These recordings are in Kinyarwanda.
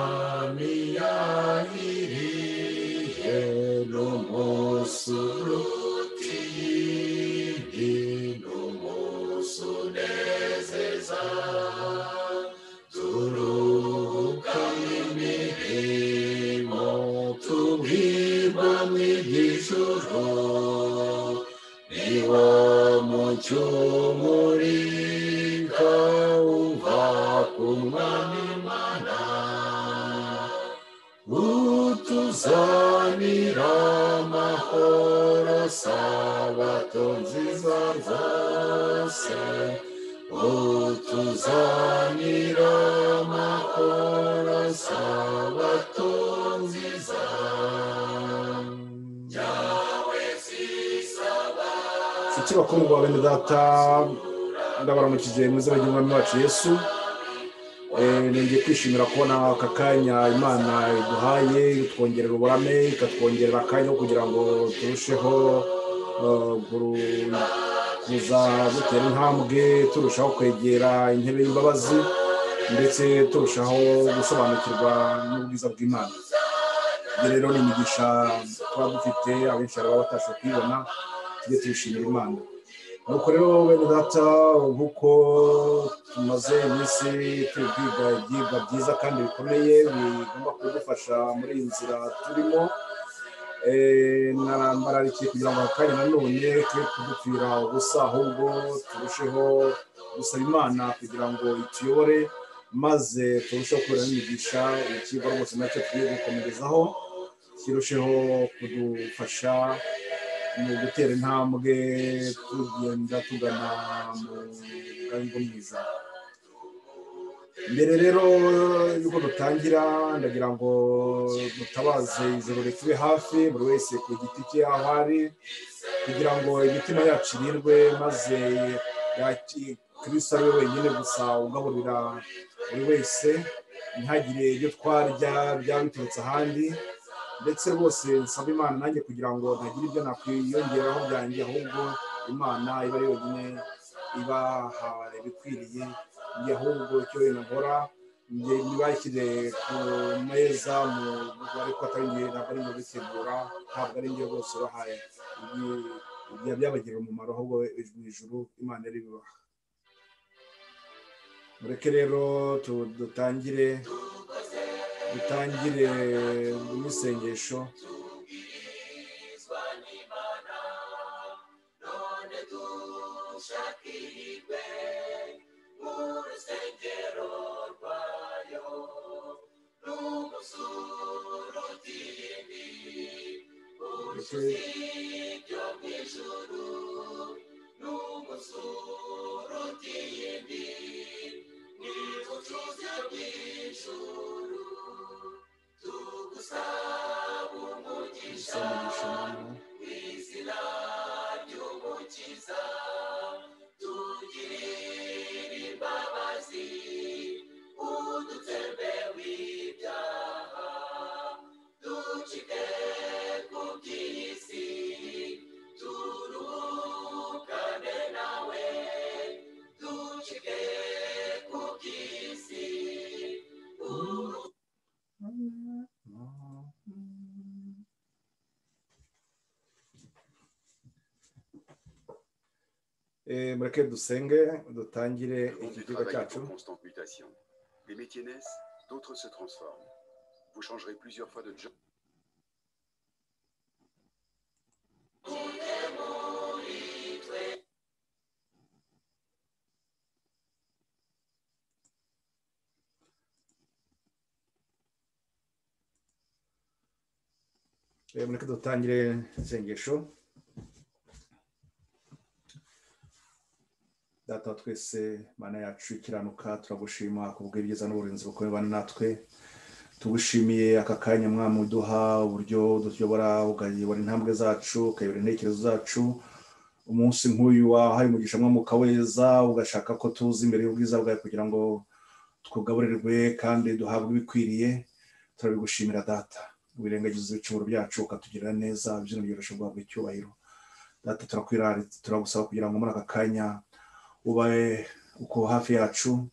আমি আহিরি হেন মসুরুতি হীন মসুরে সেজা দুরুকামিনী হেম তুমি বামি যিশুর নিবাম চুমুরি গাউ ভাকুমানি মানা utuzani ramahoro sabato nziza zose utuzani ramahoro sabato nziza nshuti bakuru ba bene data ndabaramukije mwiza bagira umwami wacu yesu Eh, nongeye kwishimira kubona aka kanya imana iduhaye ikatwongerera uburame ikatwongerera akanya ko kugira ngo turusheho eh, kuru- kuza dutera intambwe turushaho kwegera intebe y'imbabazi ndetse turushaho gusobanukirwa n'ubwiza bw'imana ibyo rero ni imigisha tuba dufite abenshi baba batashoboye kuyibona tujye tuyishimira imana nuko rero bene data nk'uko tumaze iminsi turi kwiga ibyigwa byiza kandi bikomeye bigomba kudufasha muri iyi nzira turimo Eh, narambaragiye kugira ngo aka kanya nanone twe kudupfira ubusa ahubwo turusheho gusaba imana kugira ngo ituyobore maze turusheho kubera n'imigisha ikigo rwose nacyo tugiye gukomerezaho kirusheho kudufasha mu gutera intambwe tugenda tugana mu bwari bwo mu ijuru mbere rero y'uko dutangira ndagira ngo dutabaze ijoro ritube hafi buri wese ku giti cye aho ari kugira ngo imitima yacu irirwe maze yaki- kristo ari we wenyine gusa ugaburira buri wese ntihagire ibyo twarya byaba biturutse ahandi ndetse rwose nsaba imana nanjye kugira ngo ntagira ibyo nakwiyongeraho byanjye ahubwo imana iba ari yonyine ibaha ibikwiriye njye ahubwo icyo wenda nkora njye ntibashyire ku meza mu ariko atari njye ntabwo ari njye ubitegura ntabwo ari njye rwose ubahaye Ibi- ibyo byabagirira umumaro ahubwo ijwi ijuru imana ribibaha mureke rero tu- dutangire dutangire n'isengesho mureke isengesho namwe. Eh, mureke dusenge dutangire Le monde iki du kigo travail est cyacu en constante mutation. Des métiers naissent, d'autres se transforment. Vous changerez plusieurs fois de job. Eh, mureke dutangire isengesho data wa twese mana yacu ikiranuka turagushima kubw'ibyiza n'uburinzi bukomeye ubana natwe tugushimiye aka kanya mwami uduha uburyo dutuyobora ukayobora intambwe zacu ukayobora intekerezo zacu umunsi nk'uyu wahaye umugisha mwami ukaweza ugashaka ko tuza imbere y'ubwiza bwawe kugira ngo twugaburirwe kandi duhabwe ibikwiriye turabigushimira data wirengagiza ibicumuro byacu ukatugirira neza byino byoroshye guhabwa icyubahiro data turakwiraritse turagusaba kugira ngo muri aka kanya ubaye uko hafi yacu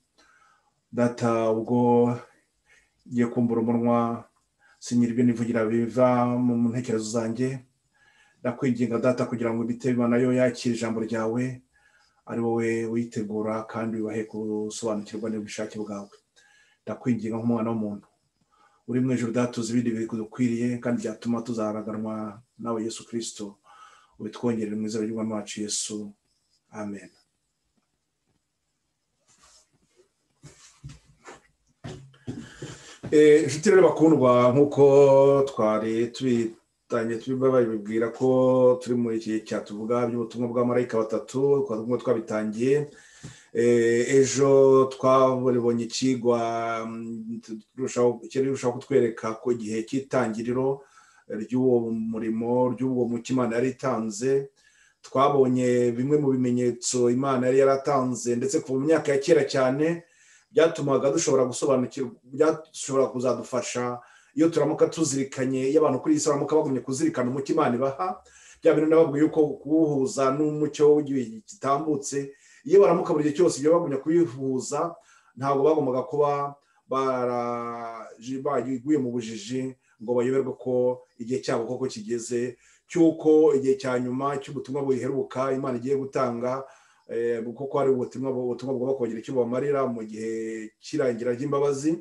data ubwo ngiye kumbura umunwa sinyira ibyo nivugira biva mu ntekerezo zanjye ndakwinginga data kugira ngo ibitema nayo yakire ijambo ryawe ari wowe witegura kandi wibahe gusobanukirwa n'ubushake bwawe ndakwinginga nk'umwana w'umuntu uri mu ijoro datuza ibindi bidukwiriye kandi byatuma tuzaraganwa nawe yesu kirisito ubitwongerere mu izina ry'umwami wacu yesu amen Eh, inshuti rero bakundwa nk'uko twari tubitangiye tubibabwira ko turi mu gihe cyatuvuga by'ubutumwa bwa marayika batatu twari twabitangiye Eh, ejo twabonye ikigwa mm, turushaho- kiri rushaho kutwereka ko igihe cy'itangiriro ry'uwo murimo ry'uwo muco imana yari itanze twabonye bimwe mu bimenyetso imana yari yaratanze ndetse kuva mu myaka ya kera cyane byatumaga dushobora gusobanukirwa byashobora kuzadufasha iyo turamuka tuzirikanye iyo abantu kuri iyi si baramuka bagumye kuzirikana umuco imana ibaha bya bintu nababwiye yuko kuwuhuza n'umucyo w'igihe gitambutse iyo baramuka buri gihe cyose ibyo bagumya kubihuza ntabwo bagombaga kuba baraji- baguye mu bujiji ngo bayoberwe ko igihe cyabo koko kigeze cy'uko igihe cya nyuma cy'ubutumwa buheruka imana igiye gutanga eh, kuko hari ubutumwa ubutumwa bugomba kongera icyo bubamarira mu gihe cy'irangira ry'imbabazi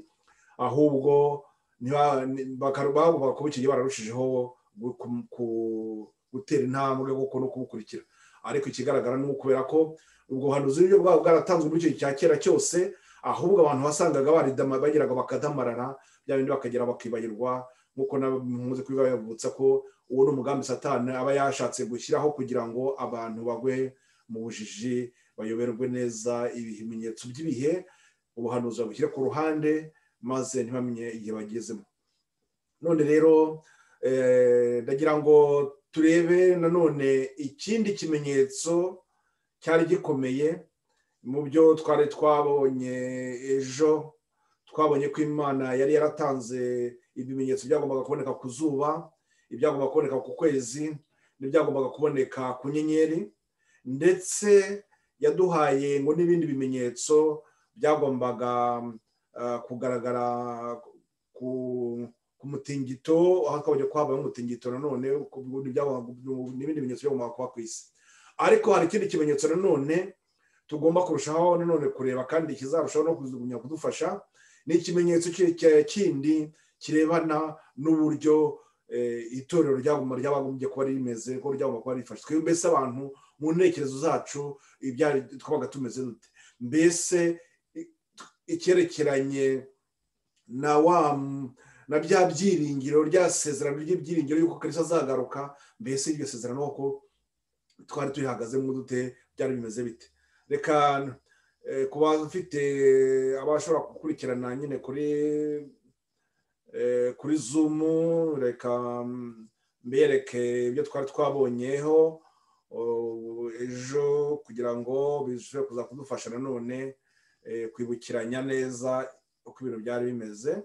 ahubwo ntiba- ni- baka- bagombaga kuba icyo gihe bararushijeho gu- ku- ku- gutera intambwe kuko no kubukurikira ariko ikigaragara ni ukubera ko ubwo buhanuzi nibyo bwaba bwaratanzwe muri icyo gihe cya kera cyose ahubwo abantu wasangaga baridama- bagiraga bakadamarara bya bindi bakagera bakibagirwa nk'uko namuze kubibabutsa ko uwo ni umugambi satani aba yashatse gushyiraho kugira ngo abantu bagwe mu bujiji bayoberwe neza ibimenyetso by'ibihe ubuhanuzi babushyire ku ruhande maze ntibamenye igihe bagezemo none rero eh, ndagira ngo turebe nanone ikindi kimenyetso cyari gikomeye mu byo twari twabonye ejo twabonye ko imana yari yaratanze ibimenyetso byagombaga kuboneka ku zuba ibyagombaga kuboneka ku kwezi n'ibyagombaga kuboneka ku nyenyeri ndetse yaduhaye ngo n'ibindi bimenyetso byagombaga ah, kugaragara ku, ku mutingito aho akabonye ko habayeho umutingito nanone ku- n'ibyagombaga- n'ibindi bimenyetso byagombaga kuba ku isi ariko hari ikindi kimenyetso nanone tugomba kurushaho nanone kureba kandi kizarushaho no kugumya kudufasha ni ikimenyetso ki- ki- kindi kirebana n'uburyo eh, itorero ryagomba- ryabagombye kuba rimeze ko ryagomba kuba rifashe twebwe mbese abantu mu ntekerezo zacu ibyari twabaga tumeze dute mbese i- icyerekeranye na wa na bya byiringiro rya sezerano ry'ibyiringiro y'uko kristo azagaruka mbese iryo sezerano ko twari turihagazemo dute byari bimeze bite reka eh, ku bafite abashobora gukurikirana nyine kuri eh, kuri zumu reka mm, mbereke ibyo twari twabonyeho oh, ejo kugira ngo bishobore kuza kudufasha nanone eh, kwibukiranya neza uko ibintu byari bimeze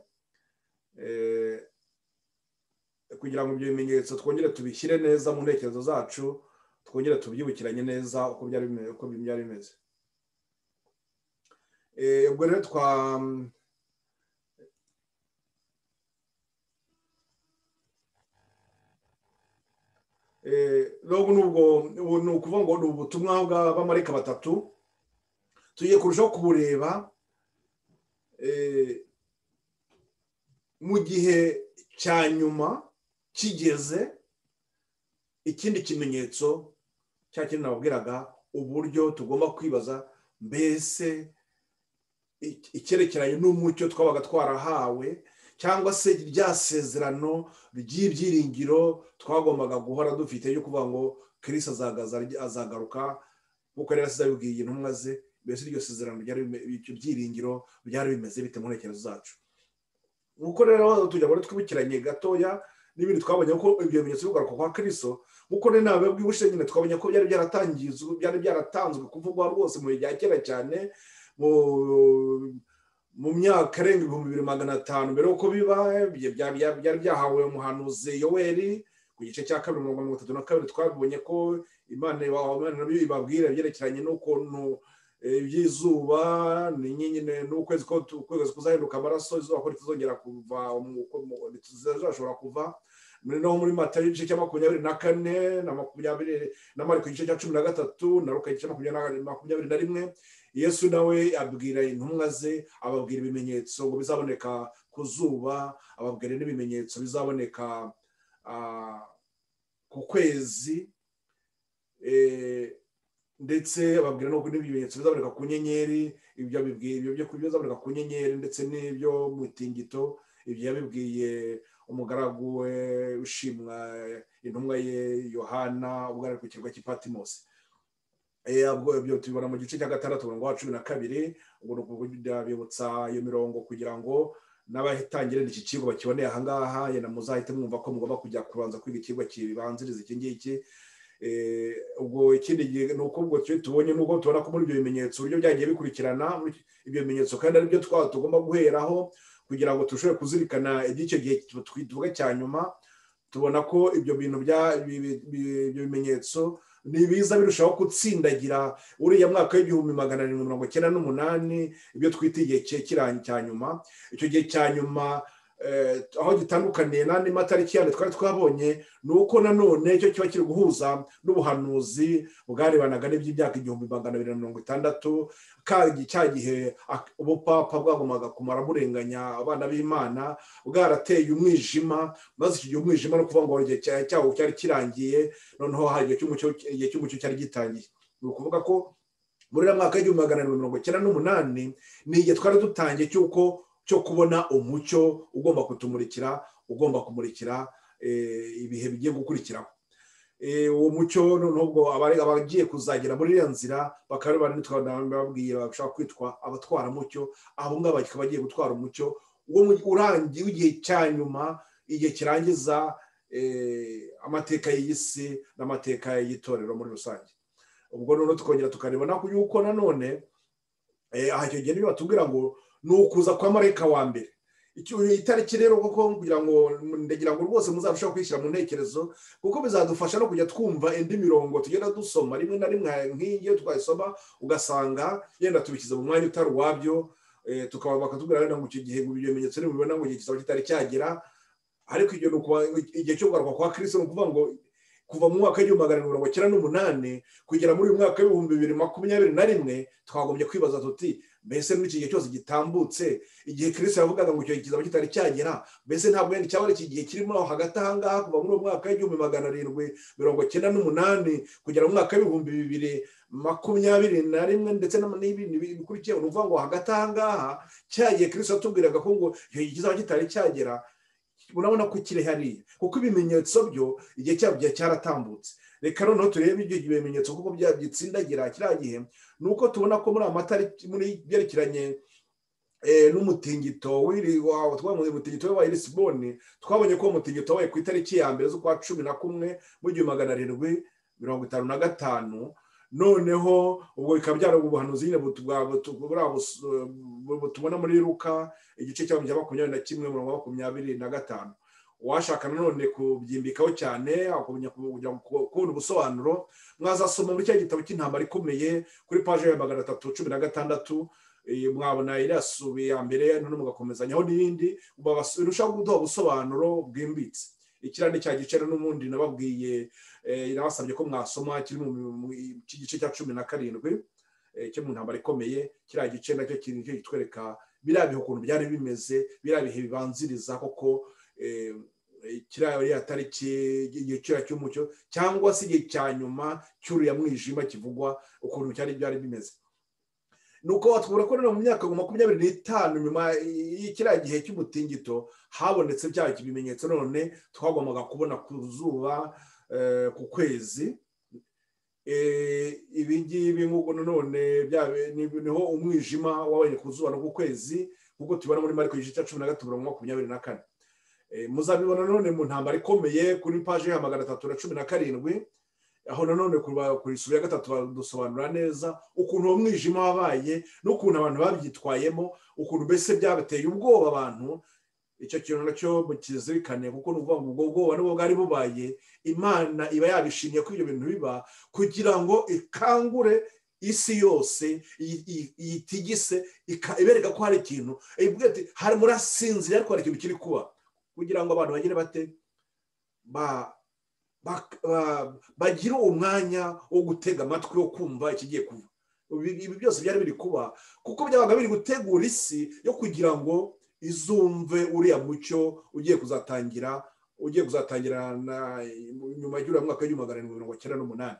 Eh, kugira ngo ibyo bimenyetso twongere tubishyire neza mu ntekerezo zacu twongere tubyibukiranye neza uko byari bimeze uko byari bimeze Eh, ubwo rero twa Eh, nubwo nubwo ubu ni ukuvuga ngo ni ubutumwa bw'abamarayika batatu tugiye kurushaho kubureba eh, mu gihe cya nyuma kigeze ikindi kimenyetso cya kintu nababwiraga uburyo tugomba kwibaza mbese i- icyerekeranye n'umucyo twabaga twarahawe cyangwa se rya sezerano ry'ibyiringiro twagombaga guhora dufite yo kuvuga ngo kirisi azagaza- azagaruka nk'uko yari yarasize abibwiye intumwa ze mbese iryo sezerano ryari bime- ibyo byiringiro byari bimeze bite mu ntekerezo zacu nk'uko rero tujya ngo twibukiranye gatoya n'ibindi twabonye ko ibyo bimenyetso byo kugaruka kwa kristo nk'uko rero nawe bwibushe nyine twabonye ko byari byaratangizwe byari byaratanzwe kuvugwa rwose mu bihe bya kera cyane mu mu myaka irenga ibihumbi bibiri magana atanu mbere y'uko biba ibyo bya- bya- byari byahawe umuhanuzi yoweri ku gice cya kabiri mirongo mirongo itatu na kabiri twabonye ko imana iba- Imana nabyo ibabwira ibyerekeranye n'ukuntu eh, by'izuba ni nyine ni ukwezi ko tu- ukwezi kuzahinduka amaraso izuba ko ritazongera kuva mu- ko mu- ritazashobora kuva noneho muri matayo igice cya makumyabiri na kane na makumyabiri na mariko igice cya cumi na gatatu na luka igice cya makumyabiri na- makumyabiri na rimwe yesu nawe abwira intumwa ze ababwira ibimenyetso ngo bizaboneka ku zuba ababwira n'ibimenyetso bizaboneka ah, ku kwezi eh, ndetse babwira no n'ibimenyetso bizaboneka ku nyenyeri ibyo abibwiye ibyo byo bizaboneka ku nyenyeri ndetse n'ibyo mu itingito ibyo yabibwiye umugaragu we ushimwa intumwa ye yohana ugaragara ku kirwa cy'ipatimosi Eh, ubwo ibyo tubibona mu gice cya gatandatu umurongo wa cumi na kabiri ubwo ni ukuvuga bibutsa iyo mirongo kugira ngo n'abatangira iki kigo bakiboneye ahangaha yenda muzahite mwumva ko mugomba kujya kubanza kwiga ikigo kibanziriza iki ngiki Eh, ubwo ikindi gihe ni uko ubwo twe tubonye n'ubwo tubona ko muri ibyo bimenyetso uburyo byagiye bikurikirana muri ibyo bimenyetso kandi aribyo twaba tugomba guheraho kugira ngo turusheho kuzirikana iby'icyo gihe tw- tuvuga cya nyuma tubona ko ibyo bintu bya- bi- bi- bi- ibyo bimenyetso nibiza birushaho gutsindagira uriya mwaka w'igihumbi magana arindwi mirongo icyenda n'umunani ibyo twita igihe cye- kira- cya nyuma icyo gihe cya nyuma eh, aho gitandukaniye n'andi matariki yandi twari twabonye ni uko nanone icyo kiba kiri guhuza n'ubuhanuzi bwarebanaga n'iby'imyaka igihumbi magana abiri na mirongo itandatu kandi cya gihe ak- ubupapa bwagombaga kumara burenganya abana b'imana bwarateye umwijima maze icyo gihe umwijima no kuvuga ngo igihe cya- cyawo cyari kirangiye noneho hari igihe cy'umucyo igihe cy'umucyo cyari gitangiye ni ukuvuga ko muri uriya mwaka w'igihumbi magana arindwi mirongo icyenda n'umunani ni igihe twari dutangiye cy'uko cyo kubona umucyo ugomba kutumurikira ugomba kumurikira eh, ibihe bigiye gukurikiraho Eh, uwo mucyo noneho ubwo abari- abagiye kuzagera muri iriya nzira bakaba bari babwiye bashaka kwitwa abatwaramucyo abo ngabo bakaba bagiye gutwara umucyo uwo mu- urangiye w'igihe cya nyuma igihe kirangiza eh, amateka y'iyi si n'amateka y'itorero muri rusange ubwo noneho tukongera tukareba nako yuko nanone eh, aha icyo gihe niyo batubwira ngo ni ukuza kwa marayika wa mbere Icyo- itariki rero koko kugira ngo ndagira ngo rwose muzarusheho kwishyira mu ntekerezo kuko bizadufasha no kujya twumva indi mirongo tugenda dusoma rimwe na rimwe nk'iyi iyo twayisoma ugasanga yenda tubishyize mu mwanya utari uwabyo eh, tukaba bakatubwira wenda ngo icyo gihe ngo ibyo bimenyetso nibibona ngo igihe kizaba kitari cyagera ariko ibyo ni ukuba- igihe cyo kugaruka kwa kirisito ni ukuvuga ngo kuva mu mwaka w'igihumbi magana arindwi mirongo icyenda n'umunani kugera muri uyu mwaka w'ibihumbi bibiri makumyabiri na rimwe twagombye kwibaza tuti mbese muri iki gihe cyose gitambutse igihe kirisito yavugaga ngo icyo gihe kizaba kitari cyagera mbese ntabwo yari cyaba ari iki gihe kirimo aho hagati ahangaha kuva muri uwo mwaka w'igihumbi magana arindwi mirongo icyenda n'umunani kugera mu mwaka w'ibihumbi bibiri makumyabiri na rimwe ndetse n'ama- n'ibindi bi- bikurikiyeho ni ukuvuga ngo hagati ahangaha cya gihe kirisito yatubwiraga ko ngo icyo gihe kizaba kitari cyagera urabona ko kiri hariya kuko ibimenyetso byo igihe cyabyo byari cyaratambutse reka noneho turebe ibyo bimenyetso kuko byabitsindagira kiriya gihe ni uko tubona ko muri amatariki muri byerekeranye eh, n'umutingito w'iri- wa- twabaye umutingito wa lisiboni twabonye ko uwo umutingito wabaye ku itariki ya mbere z'ukwa cumi na kumwe mu gihumbi magana arindwi mirongo itanu na gatanu noneho ubwo bikaba byari ubuhanuzi nyine butubwa- butu- buriya bus- bu- bu- tubona muri ruka igice cya makumyabiri na kimwe umurongo wa makumyabiri na gatanu uwashaka nanone kubyimbikaho cyane akumenya ku- kugira ngo ku- kubona ubusobanuro mwazasoma muri cya gitabo cy'intambara ikomeye kuri paje ya magana atatu cumi na gatandatu eh, mwabona iriya subi ya mbere noneho mugakomezanyaho n'iyindi birushaho kuduha ubusobanuro bwimbitse ikiriya ni cya gice rero n'ubundi nababwiye eh, nabasabye ko mwasoma kiri mu mu- iki gice cya cumi na karindwi eh, cyo mu ntambara ikomeye kiriya gice nacyo kiri nicyo kitwereka biriya bihe ukuntu byari bimeze biriya bihe bibanziriza koko eh, kiriya iriya tariki igihe kiriya cy'umucyo cyangwa se igihe cya nyuma cy'uriya mwijima kivugwa ukuntu cyari byari bimeze nuko watubura ko rero mu myaka makumyabiri n'itanu nyuma y'ikiriya gihe cy'umutingito habonetse bya bimenyetso none twagombaga kubona ku zuba eh, ku kwezi Eh, ibi ngibi nk'uko nanone bya- ni- niho umwijima wabonye ku zuba no ku kwezi nk'uko tubibona muri mariko igice cya cumi na gatatu mirongo makumyabiri na kane Eh, muzabibona nanone mu ntambara ikomeye kuri paje ya magana atatu na cumi na karindwi aho nanone kuba- ku isubu ya gatatu badusobanura neza ukuntu uwo mwijima wabaye n'ukuntu abantu babyitwayemo ukuntu mbese byabateye ubwoba abantu icyo kintu nacyo mukizirikane kuko ni ukuvuga ngo ubwo bwoba nubwo bwari bubaye imana iba yabishimiye ko ibyo bintu biba kugira ngo ikangure isi yose iyi- iyi- yitigise ika- ibereka ko hari ikintu ivuga ati hari murasinzira ariko hari ikintu kiri kuba kugira ngo abantu bagire bate ba- ba- ba- bagire umwanya wo gutega amatwi wo kumva ikigiye kuba ibi ibi byose byari biri kuba kuko byabaga biri gutegura isi yo kugira ngo izumve uriya mucyo ugiye kuzatangira ugiye kuzatangira na nyuma y'uriya mwaka w'igihumbi magana arindwi mirongo cyenda n'umunani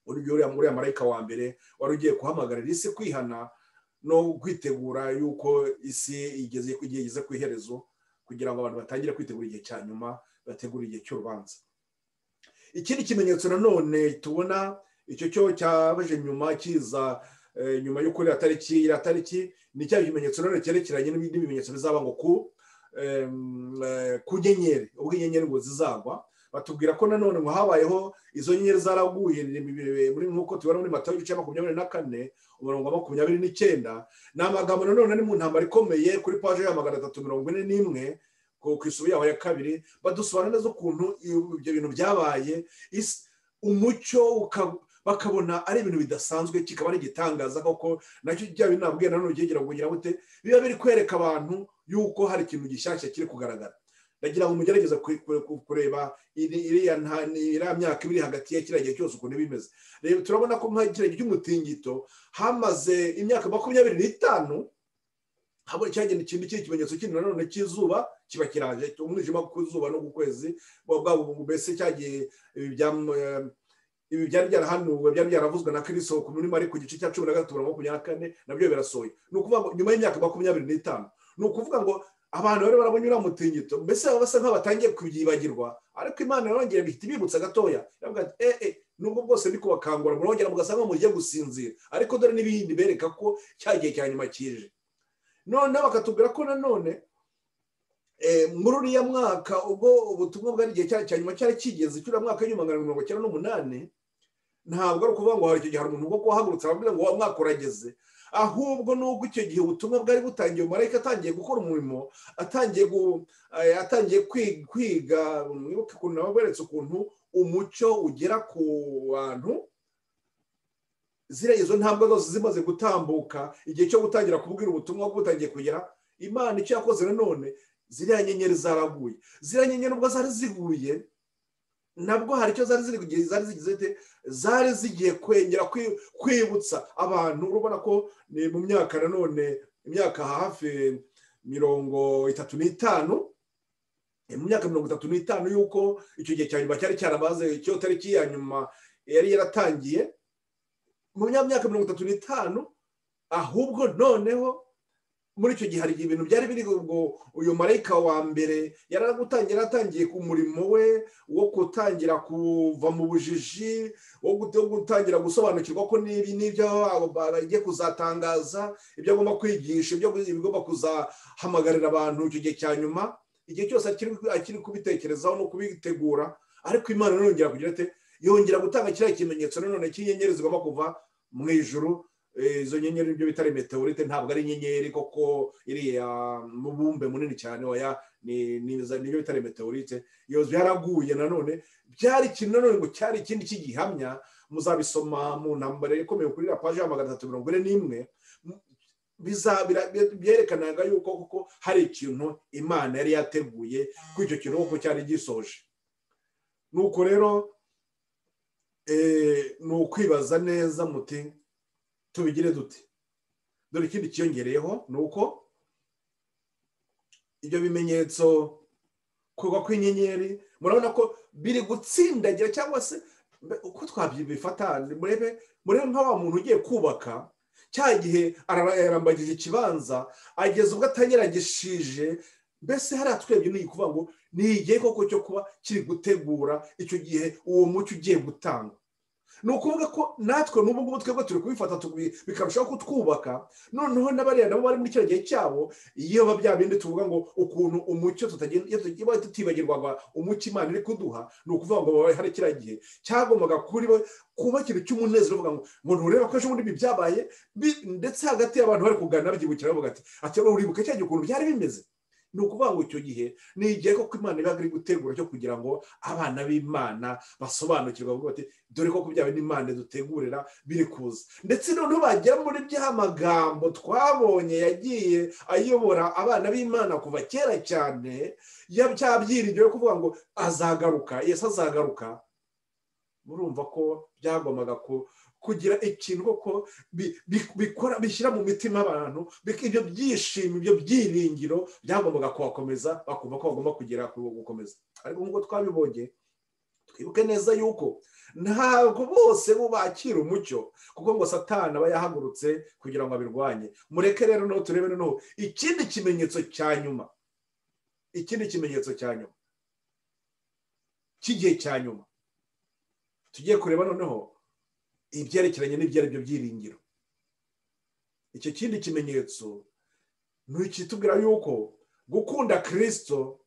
uribyo uriya uriya marayika wa mbere wari ugiye guhamagarira isi kwihana no kwitegura yuko isi igeze igihe igeze ku iherezo kugira ngo abantu batangire kwitegura igihe cya nyuma bategura igihe cy'urubanza ikindi kimenyetso nanone tubona icyo cyo cyabaje nyuma kiza eh, nyuma y'uko iriya tariki iriya tariki ni cya kimenyetso nanone cyerekeranye n'ibindi bimenyetso bizaba ngo ku em, eh, ku nyenyeri ubwo inyenyeri ngo zizagwa batubwira ko nanone ngo habayeho izo nyenyeri zaraguye ni- ni- muri nk'uko tubona muri matayo igice cya makumyabiri na kane umurongo wa makumyabiri n'icyenda ni amagambo nanone ari mu ntambara ikomeye kuri paje ya magana atatu mirongo ine n'imwe ku ku isubu yaho ya kabiri badusobanura neza ukuntu ibyo ibyo bintu byabaye Isi- umucyo uka- bakabona ari ibintu bidasanzwe kikaba ari igitangaza koko nacyo bya bintu nabwiye nanone byegera kugira bute biba biri kwereka abantu yuko hari ikintu gishyashya kiri kugaragara ndagira ngo mugerageze ku- ku- ku- kureba iri- iriya nta- ni- iriya myaka ibiri hagati ya kiriya gihe cyose ukuntu bimeze reba turabona ko nka kiriya gihe cy'umutingito hamaze imyaka makumyabiri n'itanu haba cyagenda ikindi kiri ikimenyetso kindi nanone cy'izuba kiba kiraje umwijima ku zuba no ku kwezi buba bwabo mbese cyagiye ibi bya- eh, ibi byari byarahanuwe byari byaravuzwe na kirisito ku muri mari ku gice cya cumi na gatatu na makumyabiri na kane nabyo birasohoye ni ukuvuga ngo nyuma y'imyaka makumyabiri n'itanu ni ukuvuga ngo abantu bari barabonye uriya mutingito mbese baba basa nk'aho batangiye kubyibagirwa ariko imana yarongera ihita ibibutsa gatoya iravuga ati eh eh nubwo bwose ndi kubakangura murongera mugasa nk'aho mugiye gusinzira ariko dore n'ibindi bereka ko cya gihe cya nyuma kije noneho bakatubwira ko nanone eh, muri uriya mwaka ubwo ubutumwa bwari igihe cya cya nyuma cyari kigeze cy'uriya mwaka w'igihumbi magana mirongo cyenda n'umunani ntabwo ari ukuvuga ngo hari icyo gihe hari umuntu ubwo kuhagurutse ababwira ngo wa mwaka urageze ahubwo n'ubwo icyo gihe ubutumwa bwari butangiye marayika atangiye gukora umurimo atangiye gu- eh, atangiye kwi- kwiga mwibuke ukuntu nababweretse ukuntu umucyo ugera ku bantu ziriya izo ntambwe zose zimaze gutambuka igihe cyo gutangira kubwira ubutumwa bwo butangiye kugera imana icyo yakoze nanone ziriya nyenyeri zaraguye ziriya nyenyeri ubwo zari ziguye nabwo hari icyo zari ziri kugira- zari zigize zite zari zigiye kwengera kwi- kwibutsa abantu urabona ko ni mu myaka nanone imyaka hafi mirongo itatu n'itanu eh, mu myaka mirongo itatu n'itanu y'uko icyo gihe cya nyuma cyari cyarabaze icyo tariki ya nyuma yari yaratangiye mu mya- myaka mirongo itatu n'itanu ahubwo noneho muri icyo gihe hari ibintu byari biri ubwo uyu marayika wa mbere yari ari gutangira atangiye ku murimo we wo gutangira kuva mu bujiji wo gut- wo gutangira gusobanukirwa ko n'ibi n'ibyo bagiye kuzatangaza ibyo agomba kwigisha ibyo bigomba kuzahamagarira abantu icyo gihe cya nyuma igihe cyose akiri akiri kubitekerezaho no kubitegura ariko imana yongera kugira ate yongera gutanga kiriya kimenyetso nanone cy'inyenyeri zigomba kuva mu ijuru Eh, izo nyenyeri nibyo bitari meteorite ntabwo ari inyenyeri koko iriya mubumbe munini cyane oya ni- ni- za- nibyo bitari meteorite iyo byaraguye nanone byari ikintu nanone ngo cyari ikindi cy'igihamya muzabisoma mu ntambara ikomeye kuri iriya paji ya magana atatu mirongo ine n'imwe M- biza- bira- byerekanaga yuko koko hari ikintu imana yari yateguye kuri icyo kintu kuko cyari gisoje nuko rero eh, ni ukwibaza neza muti tubigire dute dore ikindi cyiyongereyeho ni uko ibyo bimenyetso kugwa kw'inyenyeri murabona ko biri gutsindagira cyangwa se mbe- uko twabyibifata murebe murebe nka wa muntu ugiye kubaka cya gihe arara- yarambagije ikibanza ageza ubwo atanyeragishije mbese hariya twebwe ni ukuvuga ngo ni igihe koko cyo kuba kiri gutegura icyo gihe uwo mucyo ugiye gutanga ni ukuvuga ko natwe n'ubu ngubu twebwe turi kubifata tubi- bikarushaho kutwubaka noneho n'abariya nabo bari muri kiriya gihe cyabo iyo biba bya bindi tuvuga ngo ukuntu umucyo tutagenda iyo tugiye tutibagirwaga umucyo imana iri kuduha ni ukuvuga ngo hari kiriya gihe cyagombaga kuri bo kuba ikintu cy'umunezero uvuga ngo ngo ntureba ko ejo bundi ibi byabaye bi- ndetse hagati y'abantu bari kuganira babyibukira bavuga ati ati uribuka cya gihe ukuntu byari bimeze ni ukuvuga ngo icyo gihe ni igihe koko imana iba iri gutegura cyo kugira ngo abana b'imana basobanukirwa bavuga bati dore ko byaba n'imana dutegurira biri kuza ndetse noneho bagera muri bya magambo twabonye yagiye ayobora abana b'imana kuva kera cyane byabyiringiwe kuvuga ngo azagaruka yesu azagaruka murumva ko byagombaga ko kugira ikintu koko bi- bi- bikora bishyira mu mitima abantu bik- ibyo byishimo ibyo byiringiro byagombaga kuhakomeza bakumva ko bagomba kugera ku gukomeza ariko nk'uko twabibonye twibuke neza yuko ntabwo bose bo bakira umucyo kuko ngo satana aba yahagurutse kugira ngo abirwanye mureke rero noneho turebe noneho ikindi kimenyetso cya nyuma ikindi kimenyetso cya nyuma cy'igihe cya nyuma tugiye kureba noneho ibyerekeranye n'ibyo ari byo byiringiro icyo kindi kimenyetso ni ikitubwira yuko gukunda kirisito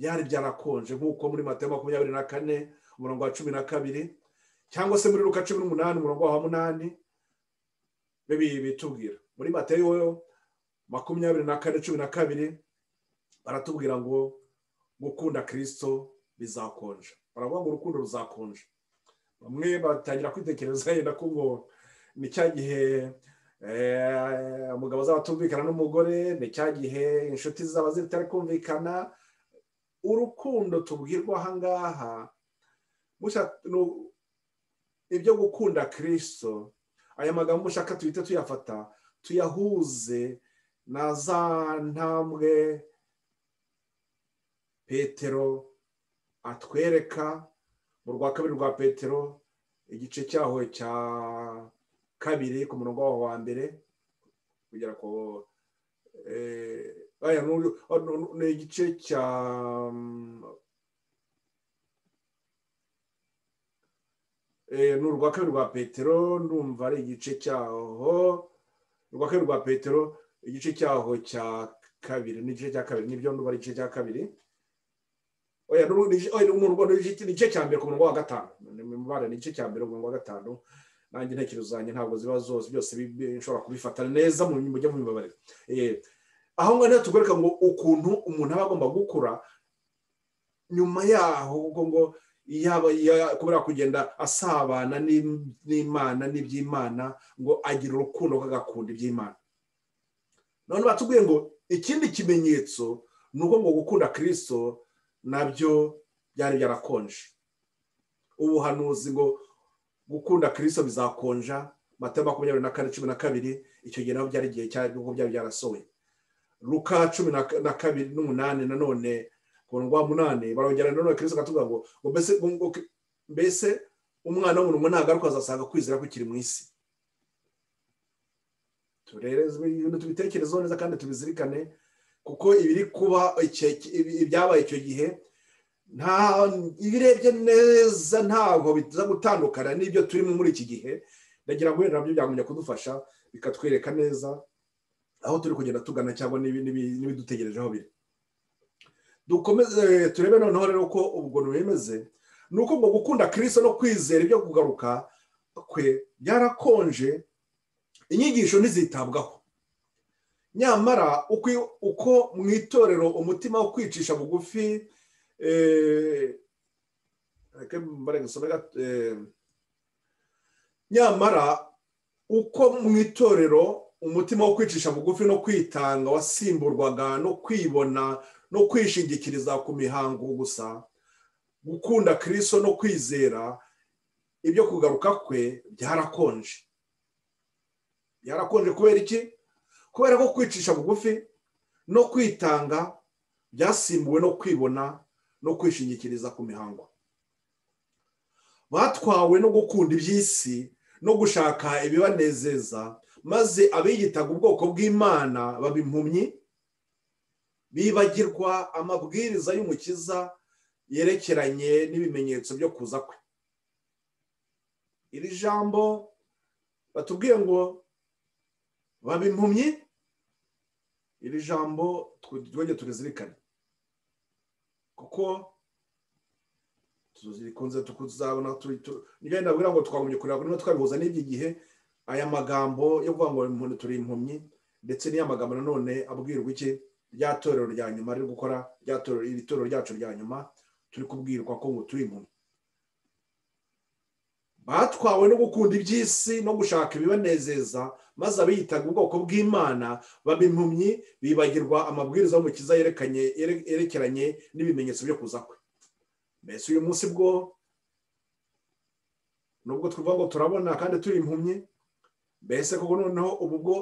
byari byarakonje nk'uko muri matayo makumyabiri na kane umurongo wa cumi na kabiri cyangwa se muri ruka cumi n'umunani umurongo wa munani bibi bitubwira muri matayo makumyabiri na kane cumi na kabiri baratubwira ngo gukunda kirisito bizakonja baravuga ngo urukundo ruzakonja bamwe batangira kwitekereza yenda ko ngo ni cya gihe eh, umugabo azaba atumvikana n'umugore ni cya gihe inshuti zaba zitari kumvikana urukundo tubwirwa aha ngaha musha- nu- ibyo gukunda kirisito aya magambo ushaka tuhite tuyafata tuyahuze na za ntambwe petero atwereka mu rwa kabiri rwa petero igice cyaho cya kabiri ku murongo waho wa mbere kugira ko eh, aya n'uyu- oh, no, no, ni igice cya mm, eh, ni urwa kabiri rwa petero ndumva ari igice cyaho urwa kabiri rwa petero igice cyaho cya kabiri n'igice cya kabiri nibyo ndumva ari igice cya kabiri oya ni urundi- oya, ni umurongo- ni igice ni igice cya mbere ku murongo wa gatanu ni mu mibare ni igice cya mbere ku murongo wa gatanu nanjye intekerezo zanjye ntabwo ziba zose byose bi- bi- nshobora kubifata neza mu mujye mu mibare Eh, aho ngaho rero tugoreka ngo ukuntu umuntu aba agomba gukura nyuma yaho ubwo ngo yaba ya- kubera kugenda asabana n'im- n'imana n'iby'imana ngo agira urukundo kuko agakunda iby'imana none batubwiye ngo ikindi kimenyetso ni uko ngo gukunda kirisito nabyo byari byarakonje ubuhanuzi ngo gukunda kirisito bizakonja mata makumyabiri na kane cumi na kabiri icyo gihe nabo byari igihe cyari nk'uko byari byarasohoye ruka cumi na na kabiri n'umunani nanone ku ndwa munani barongera nanone kirisito akatubwira ngo ngo mbese ngo- ngo- mbese umwana w'umuntu ntagaruka azasanga kwizera kukiri mu isi turerezwe ibintu tubitekerezeho neza kandi tubizirikane kuko ibiri kuba icyo- ibi- ibyabaye icyo gihe nta ibirebye neza ntabwo biza gutandukana n'ibyo turimo muri iki gihe ndagira ngo wenda nabyo byagumya kudufasha bikatwereka neza aho turi kugenda tugana cyangwa n'ibi- n'ibi- n'ibidutegerejeho biri dukomeze eh, turebe noneho rero ko ubwo bimeze ni uko ngo gukunda kirisito no kwizera ibyo kugaruka kwe byarakonje inyigisho ntizitabwaho nyamara ukwi- uko mu itorero umutima wo kwicisha bugufi eh, reka mbare gusome gato, eh, nyamara uko mu itorero umutima wo kwicisha bugufi no kwitanga wasimburwaga no kwibona no kwishingikiriza ku mihango gusa gukunda kirisito no kwizera ibyo kugaruka kwe byarakonje byarakonje kubera iki kubera ko kwicisha bugufi no kwitanga byasimbuwe no kwibona no kwishingikiriza ku mihango batwawe no gukunda iby'isi no gushaka ibibanezeza maze abiyitaga ubwoko bw'imana baba impumyi bibagirwa amabwiriza y'umukiza yerekeranye n'ibimenyetso byo kuza kwe iri jambo batubwiye ngo baba impumyi iri jambo twongere turizirikane kuko tuzikunze tukuzabona tu- tu- nibyo ndabwira ngo twagombye kureba niba twabihuza n'iki gihe aya magambo yo kuvuga ngo impumyi turi impumyi ndetse n'aya magambo nanone abwirwa iki rya torero rya nyuma riri gukora rya torero iri torero ryacu rya nyuma turi kubwirwa ko ngo turi impumyi batwawe no gukunda iby'isi no gushaka ibibanezeza maze abiyitaga ubwoko bw'imana baba impumyi bibagirwa amabwiriza y'umukiza yerekanye yere- yerekeranye n'ibimenyetso byo kuza kwe mbese uyu munsi bwo nubwo tuvuga ngo turabona kandi turi impumyi mbese koko noneho ubu bwo